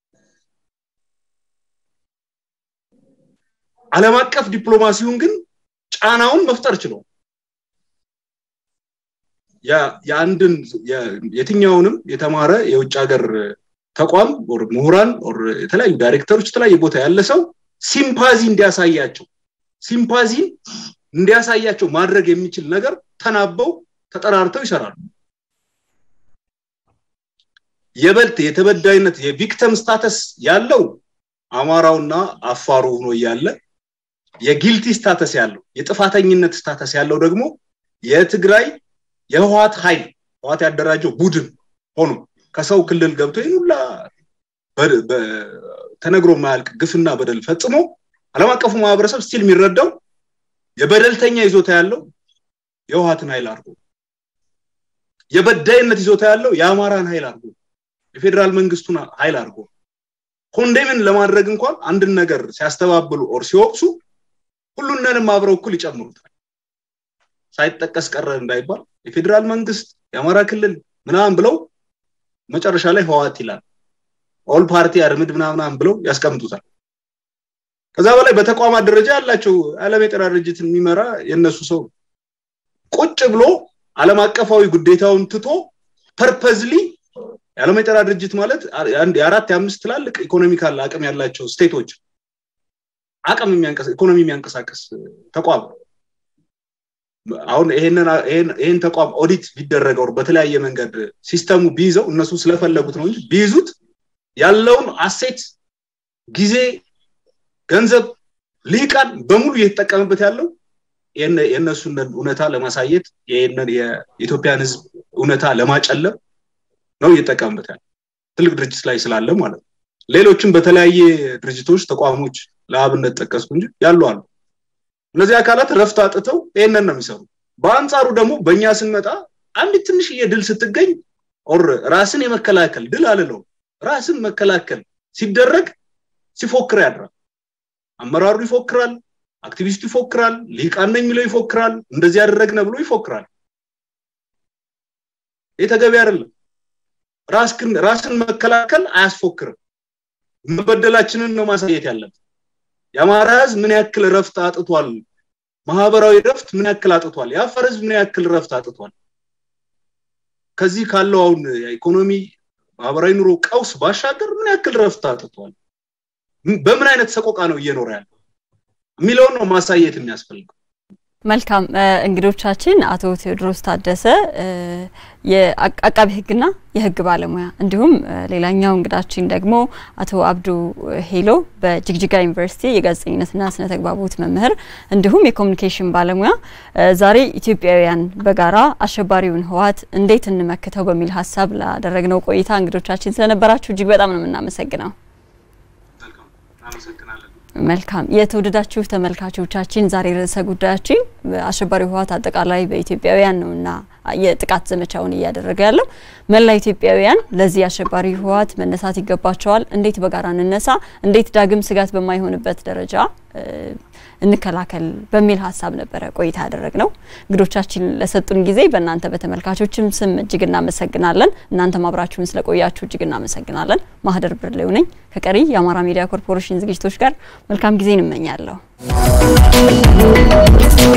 Speaker 2: ዓለም አቀፍ ዲፕሎማሲውን ግን ጫናውን መፍጠር ችለው የአንድን የትኛውንም የተማረ የውጭ ሀገር ተቋም ምሁራን የተለያዩ ዳይሬክተሮች የተለያየ ቦታ ያለ ሰው ሲምፓዚ እንዲያሳያቸው ሲምፓዚ እንዲያሳያቸው ማድረግ የሚችል ነገር ተናበው ተጠራርተው ይሰራሉ። የበልት የተበዳይነት የቪክተም ስታተስ ያለው አማራውና አፋሩ ሆኖ እያለ የጊልቲ ስታተስ ያለው የጥፋተኝነት ስታተስ ያለው ደግሞ የትግራይ የህወሓት ኃይል ህወሓት ያደራጀው ቡድን ሆኖ ከሰው ክልል ገብቶ ይህን ሁላ ተነግሮ የማያልቅ ግፍና በደል ፈጽሞ ዓለም አቀፉ ማህበረሰብ ስቲል የሚረዳው የበደልተኛ ይዞታ ያለው የህወሓትን ኃይል አድርጎ የበዳይነት ይዞታ ያለው የአማራን ኃይል አድርጎ የፌዴራል መንግስቱን ኃይል አድርጎ ኮንዴምን ለማድረግ እንኳን አንድን ነገር ሲያስተባብሉ ኦር ሲወቅሱ ሁሉንንም አብረው እኩል ይጨምሩታል። ሳይጠቀስ ቀረ እንዳይባል የፌዴራል መንግስት የአማራ ክልል ምናምን ብለው መጨረሻ ላይ ህወሓት ይላል። ኦል ፓርቲ አርምድ ምናምናም ብለው ያስቀምጡታል። ከዛ በላይ በተቋማት ደረጃ ያላቸው ዓለም የጤና ድርጅትን የሚመራ የእነሱ ሰው ቁጭ ብሎ ዓለም አቀፋዊ ጉዴታውን ትቶ ፐርፐዝሊ የዓለም የጤና ድርጅት ማለት የአራት የአምስት ትላልቅ ኢኮኖሚካል አቅም ያላቸው ስቴቶች አቅም ኢኮኖሚ የሚያንቀሳቀስ ተቋም አሁን ይሄን ተቋም ኦዲት ቢደረገው በተለያየ መንገድ ሲስተሙ ቢይዘው እነሱ ስለፈለጉት ነው እንጂ ቢይዙት ያለውን አሴት ጊዜ ገንዘብ ልሂቃን በሙሉ እየተጠቀምበት ያለው የእነሱን እውነታ ለማሳየት ይህንን የኢትዮጵያን ህዝብ እውነታ ለማጨለም ነው እየጠቀምበት ያለ ትልቅ ድርጅት ላይ ስላለ ማለት ነው ሌሎችም በተለያየ ድርጅቶች ተቋሞች ለአብነት ጠቀስኩ እንጂ ያሉ አሉ እነዚህ አካላት ረፍት አጥተው ይህንን ነው የሚሰሩ በአንጻሩ ደግሞ በእኛ ስንመጣ አንዲት ትንሽዬ ድል ስትገኝ ኦር ራስን የመከላከል ድል አልለው ራስን መከላከል ሲደረግ ሲፎክር ያድራል አመራሩ ይፎክራል አክቲቪስቱ ይፎክራል ሊቃን ነኝ የሚለው ይፎክራል እንደዚህ ያደረግነ ብሎ ይፎክራል ይህ ተገቢ አይደለም ራስን መከላከል አያስፎክርም መበደላችንን ነው ማሳየት ያለብን የአማራ ህዝብ ምን ያክል ረፍት አጥቷል ማህበራዊ ረፍት ምን ያክል አጥቷል የአፋር ህዝብ ምን ያክል ረፍት አጥቷል ከዚህ ካለው አሁን የኢኮኖሚ ማህበራዊ ኑሮ ቀውስ ባሻገር ምን ያክል ረፍት አጥቷል በምን አይነት ሰቆቃ ነው እየኖረ ያለው የሚለውን ነው ማሳየት የሚያስፈልገው
Speaker 1: መልካም እንግዶቻችን አቶ ቴዎድሮስ ታደሰ የአቃቢ ህግና የህግ ባለሙያ እንዲሁም ሌላኛው እንግዳችን ደግሞ አቶ አብዱ ሄሎ በጅግጅጋ ዩኒቨርሲቲ የጋዜጠኝነትና ስነ ተግባቦት መምህር እንዲሁም የኮሚኒኬሽን ባለሙያ ዛሬ ኢትዮጵያውያን በጋራ አሸባሪውን ህወሓት እንዴት እንመክተው በሚል ሀሳብ ላደረግነው ቆይታ እንግዶቻችን ስለነበራችሁ እጅግ በጣም ነው የምናመሰግነው መልካም የተወደዳችሁ ተመልካቾቻችን ዛሬ ርዕሰ ጉዳያችን አሸባሪ ህወሓት አጠቃላይ በኢትዮጵያውያን ነውና የጥቃት ዘመቻውን እያደረገ ያለው መላ ኢትዮጵያውያን ለዚህ አሸባሪ ህወሓት መነሳት ይገባቸዋል። እንዴት በጋራ እንነሳ፣ እንዴት ዳግም ስጋት በማይሆንበት ደረጃ እንከላከል በሚል ሀሳብ ነበረ ቆይታ ያደረግ ነው። እንግዶቻችን ለሰጡን ጊዜ በእናንተ በተመልካቾችም ስም እጅግ እናመሰግናለን። እናንተም አብራችሁን ስለቆያችሁ እጅግ እናመሰግናለን። ማህደር ብርሌው ነኝ ከቀሪ የአማራ ሚዲያ ኮርፖሬሽን ዝግጅቶች ጋር መልካም ጊዜ እንመኛለሁ።